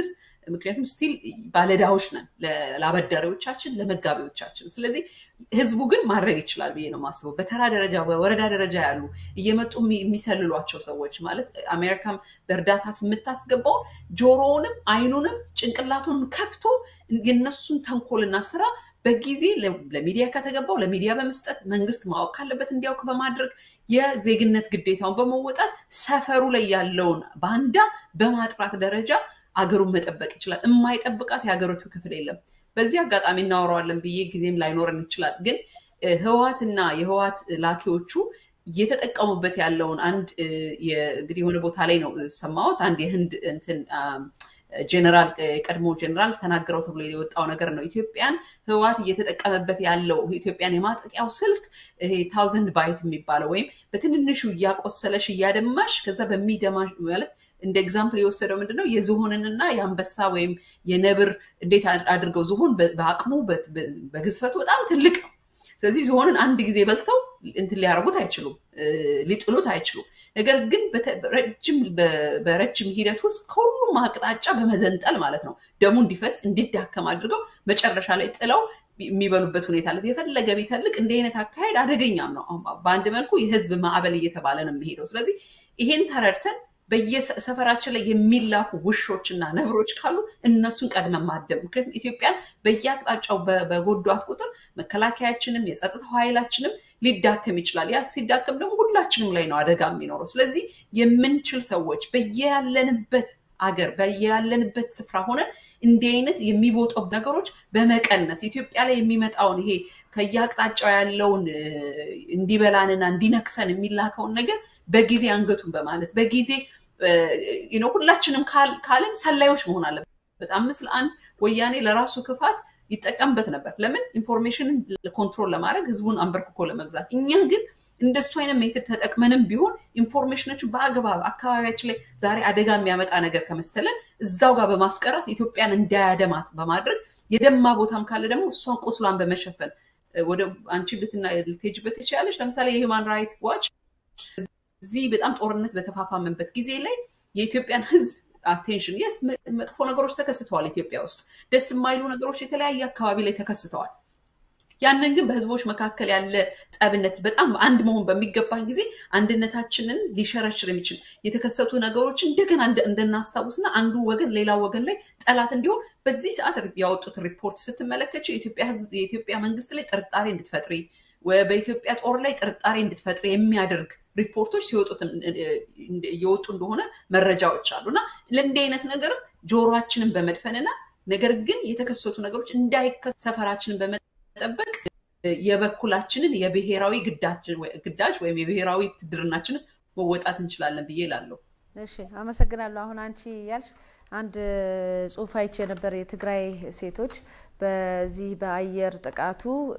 S2: ምክንያቱም ስቲል ባለዳዎች ነን ለአበዳሪዎቻችን፣ ለመጋቢዎቻችን። ስለዚህ ህዝቡ ግን ማድረግ ይችላል ብዬ ነው የማስበው። በተራ ደረጃ በወረዳ ደረጃ ያሉ እየመጡ የሚሰልሏቸው ሰዎች ማለት አሜሪካም በእርዳታ የምታስገባውን ጆሮውንም አይኑንም ጭንቅላቱንም ከፍቶ የነሱን ተንኮልና ስራ በጊዜ ለሚዲያ ከተገባው ለሚዲያ በመስጠት መንግስት ማወቅ ካለበት እንዲያውቅ በማድረግ የዜግነት ግዴታውን በመወጣት ሰፈሩ ላይ ያለውን ባንዳ በማጥራት ደረጃ አገሩን መጠበቅ ይችላል። የማይጠብቃት የሀገሪቱ ክፍል የለም። በዚህ አጋጣሚ እናወራዋለን ብዬ ጊዜም ላይኖረን ይችላል። ግን ህወሓትና የህወሓት ላኪዎቹ እየተጠቀሙበት ያለውን አንድ እንግዲህ የሆነ ቦታ ላይ ነው ሰማሁት። አንድ የህንድ እንትን ጀነራል ቀድሞ ጀነራል ተናገረው ተብሎ የወጣው ነገር ነው። ኢትዮጵያን ህወሓት እየተጠቀመበት ያለው ኢትዮጵያን የማጠቂያው ስልክ ይሄ ታውዘንድ ባይት የሚባለው ወይም በትንንሹ እያቆሰለሽ እያደማሽ ከዛ በሚደማ ማለት እንደ ኤግዛምፕል የወሰደው ምንድነው የዝሆንንና የአንበሳ ወይም የነብር እንዴት አድርገው ዝሆን በአቅሙ በግዝፈቱ በጣም ትልቅ ነው። ስለዚህ ዝሆንን አንድ ጊዜ በልተው እንትን ሊያደርጉት አይችሉም፣ ሊጥሉት አይችሉም። ነገር ግን በረጅም ሂደት ውስጥ ከሁሉም አቅጣጫ በመዘንጠል ማለት ነው ደሙ እንዲፈስ እንዲዳከም አድርገው መጨረሻ ላይ ጥለው የሚበሉበት ሁኔታ አለ። የፈለገ ቢተልቅ እንዲህ አይነት አካሄድ አደገኛም ነው። በአንድ መልኩ የህዝብ ማዕበል እየተባለ ነው የሚሄደው። ስለዚህ ይሄን ተረድተን በየሰፈራችን ላይ የሚላኩ ውሾችና ነብሮች ካሉ እነሱን ቀድመን ማደብ። ምክንያቱም ኢትዮጵያን በየአቅጣጫው በጎዷት ቁጥር መከላከያችንም የጸጥታው ኃይላችንም ሊዳከም ይችላል። ያ ሲዳከም ደግሞ ሁላችንም ላይ ነው አደጋ የሚኖረው። ስለዚህ የምንችል ሰዎች በየያለንበት አገር በያለንበት ስፍራ ሆነን እንዲህ አይነት የሚቦጠው ነገሮች በመቀነስ ኢትዮጵያ ላይ የሚመጣውን ይሄ ከየአቅጣጫው ያለውን እንዲበላንና እንዲነክሰን የሚላከውን ነገር በጊዜ አንገቱን በማለት በጊዜ ሁላችንም ካልን ሰላዮች መሆን አለበት። አምስት ለአንድ ወያኔ ለራሱ ክፋት ይጠቀምበት ነበር። ለምን ኢንፎርሜሽንን ኮንትሮል ለማድረግ ህዝቡን አንበርክኮ ለመግዛት። እኛ ግን እንደሱ አይነት ሜትድ ተጠቅመንም ቢሆን ኢንፎርሜሽኖችን በአግባብ አካባቢያችን ላይ ዛሬ አደጋ የሚያመጣ ነገር ከመሰለን እዛው ጋር በማስቀረት ኢትዮጵያን እንዳያደማት በማድረግ የደማ ቦታም ካለ ደግሞ እሷን ቁስሏን በመሸፈን ወደ አንቺ ልትሄጂበት ትችላለች። ለምሳሌ የሂውማን ራይት ዋች እዚህ በጣም ጦርነት በተፋፋመበት ጊዜ ላይ የኢትዮጵያን ህዝብ አቴንሽን የስ መጥፎ ነገሮች ተከስተዋል። ኢትዮጵያ ውስጥ ደስ የማይሉ ነገሮች የተለያየ አካባቢ ላይ ተከስተዋል። ያንን ግን በህዝቦች መካከል ያለ ጠብነት በጣም አንድ መሆን በሚገባን ጊዜ አንድነታችንን ሊሸረሽር የሚችል የተከሰቱ ነገሮች እንደገና እንድናስታውስና አንዱ ወገን ሌላ ወገን ላይ ጠላት እንዲሆን በዚህ ሰዓት ያወጡት ሪፖርት ስትመለከች የኢትዮጵያ መንግስት ላይ ጥርጣሬ እንድትፈጥሪ በኢትዮጵያ ጦር ላይ ጥርጣሬ እንድትፈጥሪ የሚያደርግ ሪፖርቶች ሲወጡት እየወጡ እንደሆነ መረጃዎች አሉ እና ለእንዲህ አይነት ነገርም ጆሮችንን በመድፈንና ነገር ግን የተከሰቱ ነገሮች እንዳይከሰ ሰፈራችንን በመጠበቅ የበኩላችንን የብሔራዊ ግዳጅ ወይም የብሔራዊ ውትድርናችንን መወጣት እንችላለን ብዬ እላለሁ።
S1: እሺ፣ አመሰግናለሁ። አሁን አንቺ ያልሽ አንድ ጽሁፍ አይቼ ነበር። የትግራይ ሴቶች በዚህ በአየር ጥቃቱ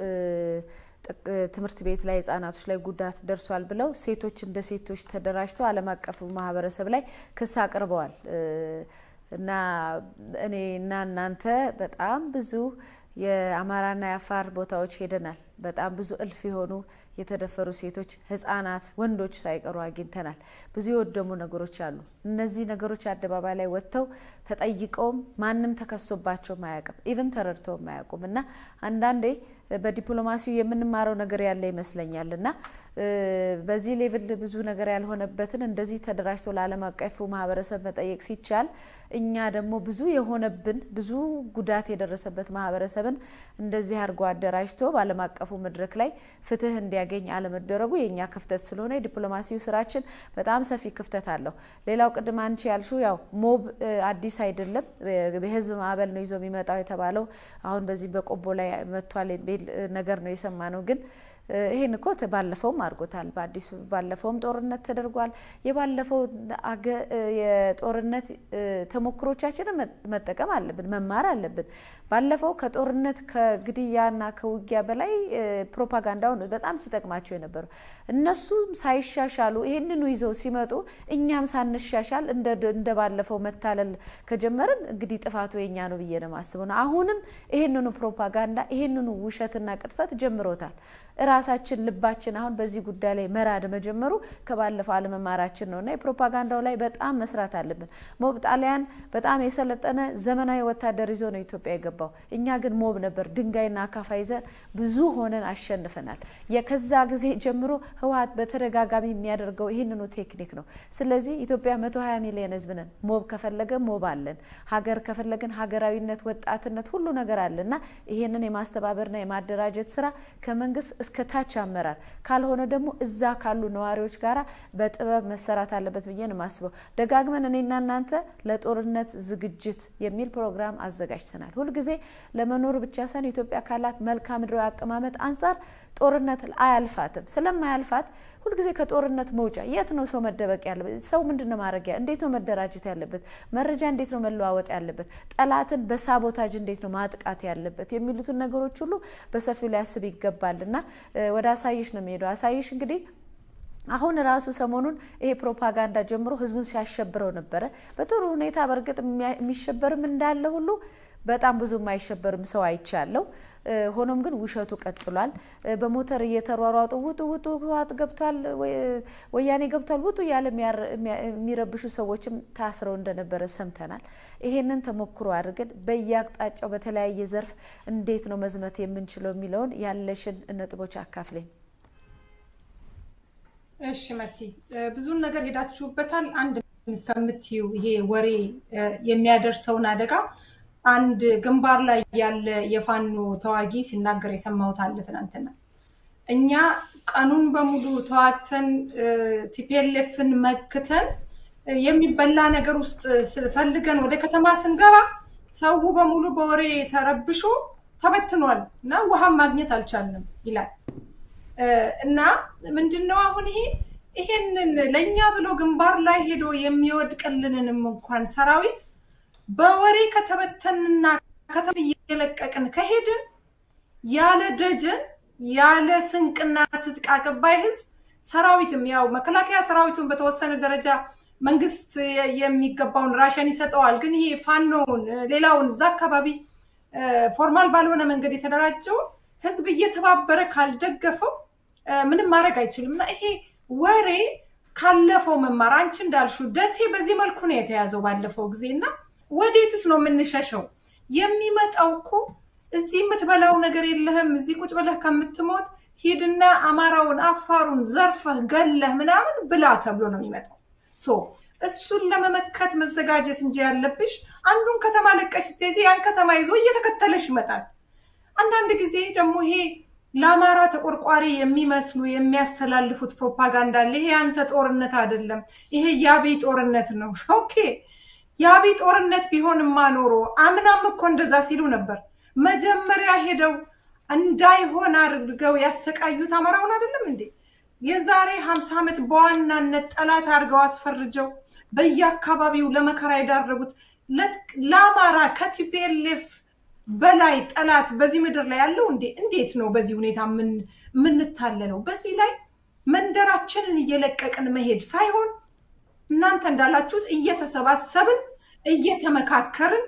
S1: ትምህርት ቤት ላይ ህጻናቶች ላይ ጉዳት ደርሷል ብለው ሴቶች እንደ ሴቶች ተደራጅተው ዓለም አቀፉ ማህበረሰብ ላይ ክስ አቅርበዋል እና እኔ እና እናንተ በጣም ብዙ የአማራና የአፋር ቦታዎች ሄደናል። በጣም ብዙ እልፍ የሆኑ የተደፈሩ ሴቶች፣ ህጻናት፣ ወንዶች ሳይቀሩ አግኝተናል። ብዙ የወደሙ ነገሮች አሉ። እነዚህ ነገሮች አደባባይ ላይ ወጥተው ተጠይቀውም ማንም ተከሶባቸውም አያውቅም። ኢቭን ተረድተውም አያውቁም እና አንዳንዴ በዲፕሎማሲው የምንማረው ነገር ያለ ይመስለኛል እና በዚህ ሌቭል ብዙ ነገር ያልሆነበትን እንደዚህ ተደራጅቶ ለዓለም አቀፉ ማህበረሰብ መጠየቅ ሲቻል እኛ ደግሞ ብዙ የሆነብን ብዙ ጉዳት የደረሰበት ማህበረሰብን እንደዚህ አድርጎ አደራጅቶ በዓለም አቀፉ መድረክ ላይ ፍትህ እንዲያገኝ አለመደረጉ የእኛ ክፍተት ስለሆነ የዲፕሎማሲው ስራችን በጣም ሰፊ ክፍተት አለው። ሌላው ቅድም አንቺ ያልሽው ያው ሞብ አዲስ አይደለም፣ የህዝብ ማዕበል ነው ይዞ የሚመጣው የተባለው አሁን በዚህ በቆቦ ላይ መጥቷል የሚል ነገር ነው የሰማ ነው ግን ይህን እኮ ባለፈውም አድርጎታል። በአዲሱ ባለፈውም ጦርነት ተደርጓል። የባለፈው የጦርነት ተሞክሮቻችንን መጠቀም አለብን፣ መማር አለብን። ባለፈው ከጦርነት ከግድያና ከውጊያ በላይ ፕሮፓጋንዳውን በጣም ሲጠቅማቸው የነበረው እነሱም ሳይሻሻሉ ይህንኑ ይዘው ሲመጡ እኛም ሳንሻሻል እንደ ባለፈው መታለል ከጀመርን እንግዲህ ጥፋቱ የኛ ነው ብዬ ነው የማስበው። አሁንም ይህንኑ ፕሮፓጋንዳ ይህንኑ ውሸትና ቅጥፈት ጀምሮታል። የራሳችን ልባችን አሁን በዚህ ጉዳይ ላይ መራድ መጀመሩ ከባለፈው አለመማራችን ነው እና የፕሮፓጋንዳው ላይ በጣም መስራት አለብን። ሞብ ጣሊያን በጣም የሰለጠነ ዘመናዊ ወታደር ይዞ ነው ኢትዮጵያ የገባው። እኛ ግን ሞብ ነበር፣ ድንጋይና አካፋ ይዘን ብዙ ሆነን አሸንፈናል። ከዛ ጊዜ ጀምሮ ህወሓት በተደጋጋሚ የሚያደርገው ይህንኑ ቴክኒክ ነው። ስለዚህ ኢትዮጵያ መቶ ሀያ ሚሊዮን ህዝብ ነን። ሞብ ከፈለገ ሞብ አለን፣ ሀገር ከፈለግን ሀገራዊነት፣ ወጣትነት ሁሉ ነገር አለ እና ይህንን የማስተባበርና የማደራጀት ስራ ከመንግስት እስከ ታች አመራር ካልሆነ ደግሞ እዛ ካሉ ነዋሪዎች ጋር በጥበብ መሰራት አለበት ብዬ ነው የማስበው። ደጋግመን እኔና እናንተ ለጦርነት ዝግጅት የሚል ፕሮግራም አዘጋጅተናል። ሁልጊዜ ለመኖር ብቻ ሳይሆን ኢትዮጵያ ካላት መልክዓ ምድራዊ አቀማመጥ አንጻር ጦርነት አያልፋትም። ስለማያልፋት ሁልጊዜ ከጦርነት መውጫ የት ነው ሰው መደበቅ ያለበት? ሰው ምንድን ነው ማድረግ? እንዴት ነው መደራጀት ያለበት? መረጃ እንዴት ነው መለዋወጥ ያለበት? ጠላትን በሳቦታጅ እንዴት ነው ማጥቃት ያለበት? የሚሉትን ነገሮች ሁሉ በሰፊው ሊያስብ ይገባል እና ወደ አሳይሽ ነው የሚሄደው። አሳይሽ እንግዲህ አሁን ራሱ ሰሞኑን ይሄ ፕሮፓጋንዳ ጀምሮ ህዝቡን ሲያሸብረው ነበረ። በጥሩ ሁኔታ በእርግጥ የሚሸበርም እንዳለ ሁሉ በጣም ብዙ የማይሸበርም ሰው አይቻለው። ሆኖም ግን ውሸቱ ቀጥሏል። በሞተር እየተሯሯጡ ውጡ ውጡ፣ ህወሓት ገብቷል፣ ወያኔ ገብቷል፣ ውጡ እያለ የሚረብሹ ሰዎችም ታስረው እንደነበረ ሰምተናል። ይሄንን ተሞክሮ አድርገን በየአቅጣጫው በተለያየ ዘርፍ እንዴት ነው መዝመት የምንችለው የሚለውን ያለሽን ነጥቦች አካፍለኝ።
S3: እሺ መቲ፣ ብዙን ነገር ሄዳችሁበታል። አንድ ከምትዩ ይሄ ወሬ የሚያደርሰውን አደጋ አንድ ግንባር ላይ ያለ የፋኖ ተዋጊ ሲናገር የሰማሁት አለ ትናንትና። እኛ ቀኑን በሙሉ ተዋግተን ቲፒኤልኤፍን መክተን የሚበላ ነገር ውስጥ ፈልገን ወደ ከተማ ስንገባ ሰው በሙሉ በወሬ ተረብሾ ተበትኗል እና ውሃም ማግኘት አልቻልንም ይላል። እና ምንድነው አሁን ይሄ ይሄንን ለእኛ ብሎ ግንባር ላይ ሄዶ የሚወድቅልንንም እንኳን ሰራዊት በወሬ ከተበተንና ከተማ እየለቀቅን ከሄድን ያለ ደጀን ያለ ስንቅና ትጥቅ አቀባይ ህዝብ ሰራዊትም ያው መከላከያ ሰራዊቱን በተወሰነ ደረጃ መንግስት የሚገባውን ራሽን ይሰጠዋል። ግን ይሄ ፋኖውን ሌላውን እዛ አካባቢ ፎርማል ባልሆነ መንገድ የተደራጀውን ህዝብ እየተባበረ ካልደገፈው ምንም ማድረግ አይችልም እና ይሄ ወሬ ካለፈው መማር አንቺ እንዳልሹ ደሴ በዚህ መልኩ ነው የተያዘው ባለፈው ጊዜ እና ወዴትስ ነው የምንሸሸው? የሚመጣው እኮ እዚህ የምትበላው ነገር የለህም። እዚህ ቁጭ ብለህ ከምትሞት ሂድና አማራውን፣ አፋሩን ዘርፈህ ገለህ ምናምን ብላ ተብሎ ነው የሚመጣው። ሶ እሱን ለመመከት መዘጋጀት እንጂ ያለብሽ አንዱን ከተማ ለቀሽ ስትሄጂ ያን ከተማ ይዞ እየተከተለሽ ይመጣል። አንዳንድ ጊዜ ደግሞ ይሄ ለአማራ ተቆርቋሪ የሚመስሉ የሚያስተላልፉት ፕሮፓጋንዳ አለ። ይሄ ያንተ ጦርነት አይደለም፣ ይሄ የአብይ ጦርነት ነው። ኦኬ የአብይ ጦርነት ቢሆንማ ኖሮ አምናም እኮ እንደዛ ሲሉ ነበር። መጀመሪያ ሄደው እንዳይሆን አድርገው ያሰቃዩት አማራውን አይደለም እንዴ? የዛሬ ሀምሳ ዓመት በዋናነት ጠላት አድርገው አስፈርጀው በየአካባቢው ለመከራ የዳረጉት ለአማራ ከቲፒኤልኤፍ በላይ ጠላት በዚህ ምድር ላይ ያለው እንዴ? እንዴት ነው በዚህ ሁኔታ የምንታለለው? በዚህ ላይ መንደራችንን እየለቀቅን መሄድ ሳይሆን እናንተ እንዳላችሁት እየተሰባሰብን እየተመካከርን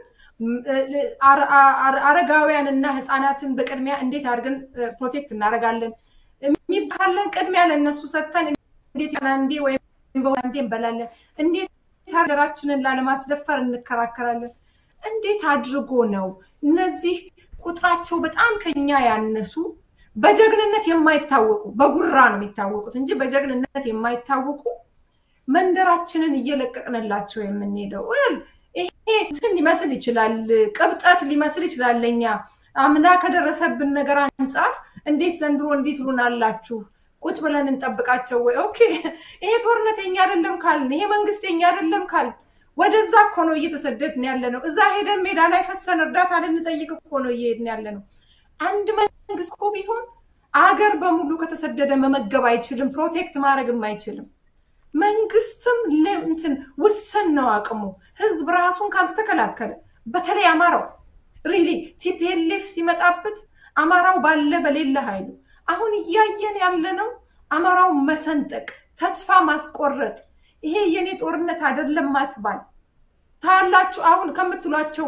S3: አረጋውያን እና ህፃናትን በቅድሚያ እንዴት አድርገን ፕሮቴክት እናደርጋለን የሚባለን ቅድሚያ ለእነሱ ሰጥተን እንዴት አንዴ ወይም በአንዴ እንበላለን፣ እንዴት ሀገራችንን ላለማስደፈር እንከራከራለን። እንዴት አድርጎ ነው እነዚህ ቁጥራቸው በጣም ከኛ ያነሱ በጀግንነት የማይታወቁ በጉራ ነው የሚታወቁት እንጂ በጀግንነት የማይታወቁ መንደራችንን እየለቀቅንላቸው የምንሄደው ይሄ እንትን ሊመስል ይችላል፣ ቅብጠት ሊመስል ይችላል። ለኛ አምና ከደረሰብን ነገር አንጻር እንዴት ዘንድሮ እንዴት ሉናላችሁ ቁጭ ብለን እንጠብቃቸው ወይ? ኦኬ ይሄ ጦርነት የኛ አይደለም ካልን፣ ይሄ መንግስት የኛ አይደለም ካልን፣ ወደዛ እኮ ነው እየተሰደድን ያለ ነው። እዛ ሄደን ሜዳ ላይ ፈሰን እርዳታ ልንጠይቅ እኮ ነው እየሄድን ያለ ነው። አንድ መንግስት እኮ ቢሆን አገር በሙሉ ከተሰደደ መመገብ አይችልም፣ ፕሮቴክት ማድረግም አይችልም። መንግስትም እንትን ውስን ነው አቅሙ። ህዝብ ራሱን ካልተከላከለ በተለይ አማራው ሪሊ ቲፒኤልኤፍ ሲመጣበት አማራው ባለ በሌለ ኃይሉ አሁን እያየን ያለነው አማራው መሰንጠቅ፣ ተስፋ ማስቆረጥ፣ ይሄ የኔ ጦርነት አይደለም ማስባል ታያላችሁ። አሁን ከምትሏቸው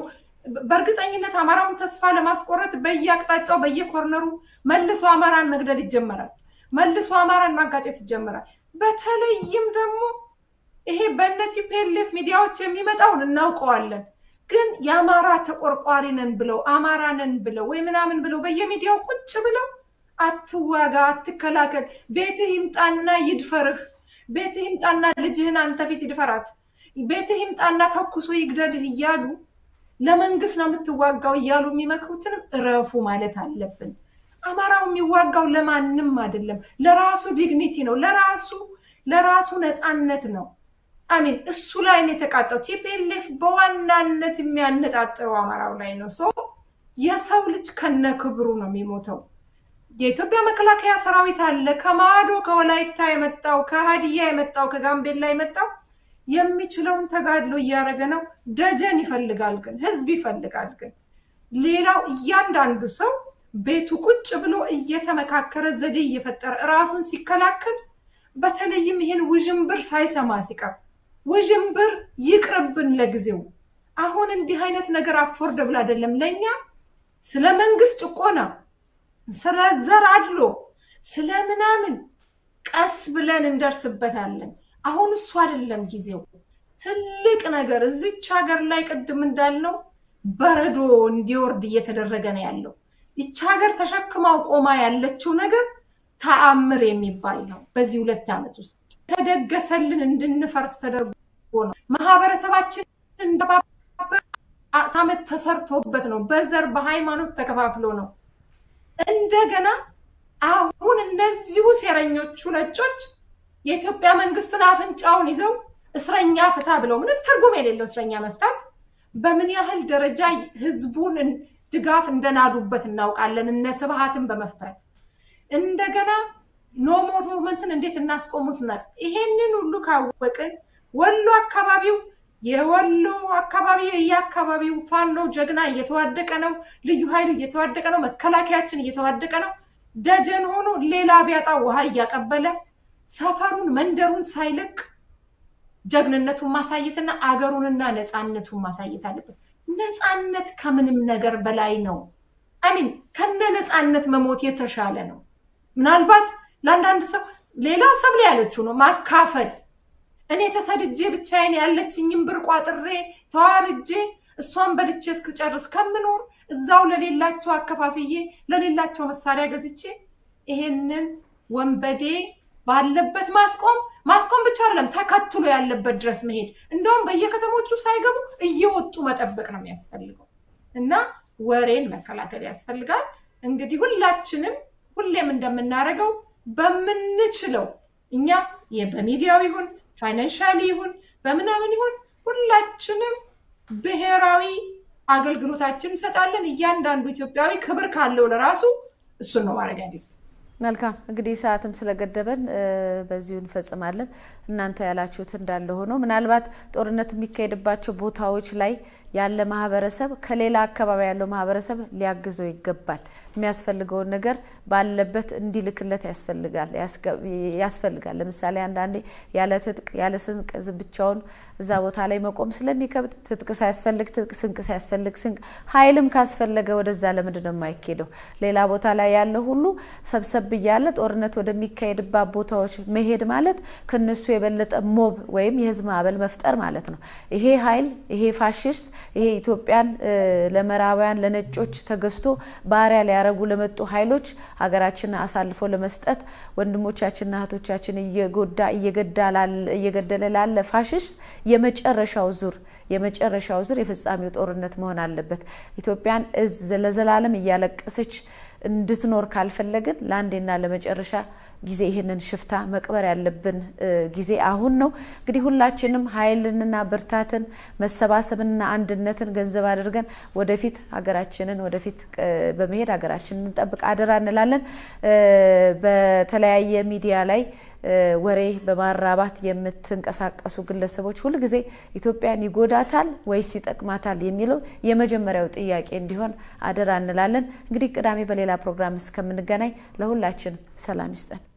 S3: በእርግጠኝነት አማራውን ተስፋ ለማስቆረጥ በየአቅጣጫው በየኮርነሩ መልሶ አማራን መግደል ይጀመራል። መልሶ አማራን ማጋጨት ይጀመራል። በተለይም ደግሞ ይሄ በእነ ቲፒኤልኤፍ ሚዲያዎች የሚመጣውን እናውቀዋለን። ግን የአማራ ተቆርቋሪ ነን ብለው አማራ ነን ብለው ወይ ምናምን ብለው በየሚዲያው ቁጭ ብለው አትዋጋ፣ አትከላከል፣ ቤትህ ይምጣና ይድፈርህ፣ ቤትህ ይምጣና ልጅህን አንተ ፊት ይድፈራት፣ ቤትህ ይምጣና ተኩሶ ይግደልህ እያሉ ለመንግስት ነው የምትዋጋው እያሉ የሚመክሩትንም እረፉ ማለት አለብን። አማራው የሚዋጋው ለማንም አይደለም፣ ለራሱ ዲግኒቲ ነው፣ ለራሱ ለራሱ ነፃነት ነው። አሚን እሱ ላይ ነው የተቃጠው። ቲፒኤልኤፍ በዋናነት የሚያነጣጥረው አማራው ላይ ነው። ሶ የሰው ልጅ ከነ ክብሩ ነው የሚሞተው። የኢትዮጵያ መከላከያ ሰራዊት አለ። ከማዶ ከወላይታ የመጣው ከሀዲያ የመጣው ከጋምቤላ የመጣው የሚችለውን ተጋድሎ እያደረገ ነው። ደጀን ይፈልጋል ግን ህዝብ ይፈልጋል ግን ሌላው እያንዳንዱ ሰው ቤቱ ቁጭ ብሎ እየተመካከረ ዘዴ እየፈጠረ እራሱን ሲከላከል በተለይም ይህን ውዥንብር ሳይሰማ ሲቀር ውዥንብር ይቅርብን ለጊዜው። አሁን እንዲህ አይነት ነገር አፎርደብል አይደለም ለእኛ ስለ መንግስት ጭቆና፣ ስለ ዘር አድሎ፣ ስለ ምናምን ቀስ ብለን እንደርስበታለን። አሁን እሱ አይደለም ጊዜው። ትልቅ ነገር እዚች ሀገር ላይ ቅድም እንዳልነው በረዶ እንዲወርድ እየተደረገ ነው ያለው። ይች ሀገር ተሸክማው ቆማ ያለችው ነገር ተአምር የሚባል ነው። በዚህ ሁለት ዓመት ውስጥ ተደገሰልን እንድንፈርስ ተደርጎ ነው። ማህበረሰባችን እንደባበር ዓመት ተሰርቶበት ነው። በዘር በሃይማኖት ተከፋፍሎ ነው። እንደገና አሁን እነዚሁ ሴረኞቹ ነጮች የኢትዮጵያ መንግስትን አፍንጫውን ይዘው እስረኛ ፍታ ብለው ምንም ትርጉም የሌለው እስረኛ መፍታት በምን ያህል ደረጃ ህዝቡን ድጋፍ እንደናዱበት እናውቃለን። እነ ስብሃትን በመፍታት እንደገና ኖሞር ሙቭመንትን እንዴት እናስቆሙት ና ይሄንን ሁሉ ካወቅን ወሎ አካባቢው የወሎ አካባቢ የየአካባቢው ፋኖ ጀግና እየተዋደቀ ነው። ልዩ ኃይሉ እየተዋደቀ ነው። መከላከያችን እየተዋደቀ ነው። ደጀን ሆኖ ሌላ ቢያጣ ውሃ እያቀበለ ሰፈሩን መንደሩን ሳይለቅ ጀግንነቱን ማሳየትና አገሩንና ነፃነቱን ማሳየት አለበት። ነፃነት ከምንም ነገር በላይ ነው። አሚን ከነ ነፃነት መሞት የተሻለ ነው። ምናልባት ለአንዳንድ ሰው ሌላው ሰብለ ያለችው ነው ማካፈል። እኔ ተሰድጄ ብቻዬን ያለችኝም ብር ቋጥሬ ተዋርጄ እሷን በልቼ እስክጨርስ ከምኖር እዛው ለሌላቸው አከፋፍዬ ለሌላቸው መሳሪያ ገዝቼ ይሄንን ወንበዴ ባለበት ማስቆም ማስቆም ብቻ አይደለም፣ ተከትሎ ያለበት ድረስ መሄድ እንደውም በየከተሞቹ ሳይገቡ እየወጡ መጠበቅ ነው የሚያስፈልገው እና ወሬን መከላከል ያስፈልጋል። እንግዲህ ሁላችንም ሁሌም እንደምናደርገው በምንችለው እኛ በሚዲያው ይሁን ፋይናንሻሊ ይሁን በምናምን ይሁን ሁላችንም ብሔራዊ አገልግሎታችን እንሰጣለን። እያንዳንዱ ኢትዮጵያዊ ክብር ካለው ለራሱ እሱን ነው ማድረግ ያለ
S1: መልካም እንግዲህ ሰዓትም ስለገደበን በዚሁ እንፈጽማለን። እናንተ ያላችሁት እንዳለ ሆኖ ምናልባት ጦርነት የሚካሄድባቸው ቦታዎች ላይ ያለ ማህበረሰብ ከሌላ አካባቢ ያለው ማህበረሰብ ሊያግዘው ይገባል። የሚያስፈልገውን ነገር ባለበት እንዲልክለት ያስፈልጋል ያስፈልጋል። ለምሳሌ አንዳንዴ ያለ ትጥቅ ያለ ስንቅ ብቻውን እዛ ቦታ ላይ መቆም ስለሚከብድ ትጥቅ ሳያስፈልግ ትጥቅ፣ ስንቅ ሳያስፈልግ ስንቅ፣ ኃይልም ካስፈለገ ወደዛ ለምንድን ነው የማይኬደው? ሌላ ቦታ ላይ ያለ ሁሉ ሰብሰብ እያለ ጦርነት ወደሚካሄድባት ቦታዎች መሄድ ማለት ከነሱ የበለጠ ሞብ ወይም የህዝብ ማዕበል መፍጠር ማለት ነው። ይሄ ኃይል ይሄ ፋሽስት ይሄ ኢትዮጵያን ለምዕራባውያን ለነጮች ተገዝቶ ባሪያ ሊያረጉ ለመጡ ኃይሎች ሀገራችንን አሳልፎ ለመስጠት ወንድሞቻችንና እህቶቻችን እየጎዳ እየገደለ ላለ ፋሽስት የመጨረሻው ዙር የመጨረሻው ዙር የፍጻሜው ጦርነት መሆን አለበት። ኢትዮጵያን ለዘላለም እያለቀሰች እንድትኖር ካልፈለግን ለአንዴና ለመጨረሻ ጊዜ ይህንን ሽፍታ መቅበር ያለብን ጊዜ አሁን ነው። እንግዲህ ሁላችንም ኃይልንና ብርታትን መሰባሰብንና አንድነትን ገንዘብ አድርገን ወደፊት ሀገራችንን ወደፊት በመሄድ ሀገራችንን እንጠብቅ አደራ እንላለን። በተለያየ ሚዲያ ላይ ወሬ በማራባት የምትንቀሳቀሱ ግለሰቦች ሁልጊዜ ኢትዮጵያን ይጎዳታል ወይስ ይጠቅማታል የሚለው የመጀመሪያው ጥያቄ እንዲሆን አደራ እንላለን። እንግዲህ ቅዳሜ በሌላ ፕሮግራም እስከምንገናኝ ለሁላችን ሰላም ይስጠን።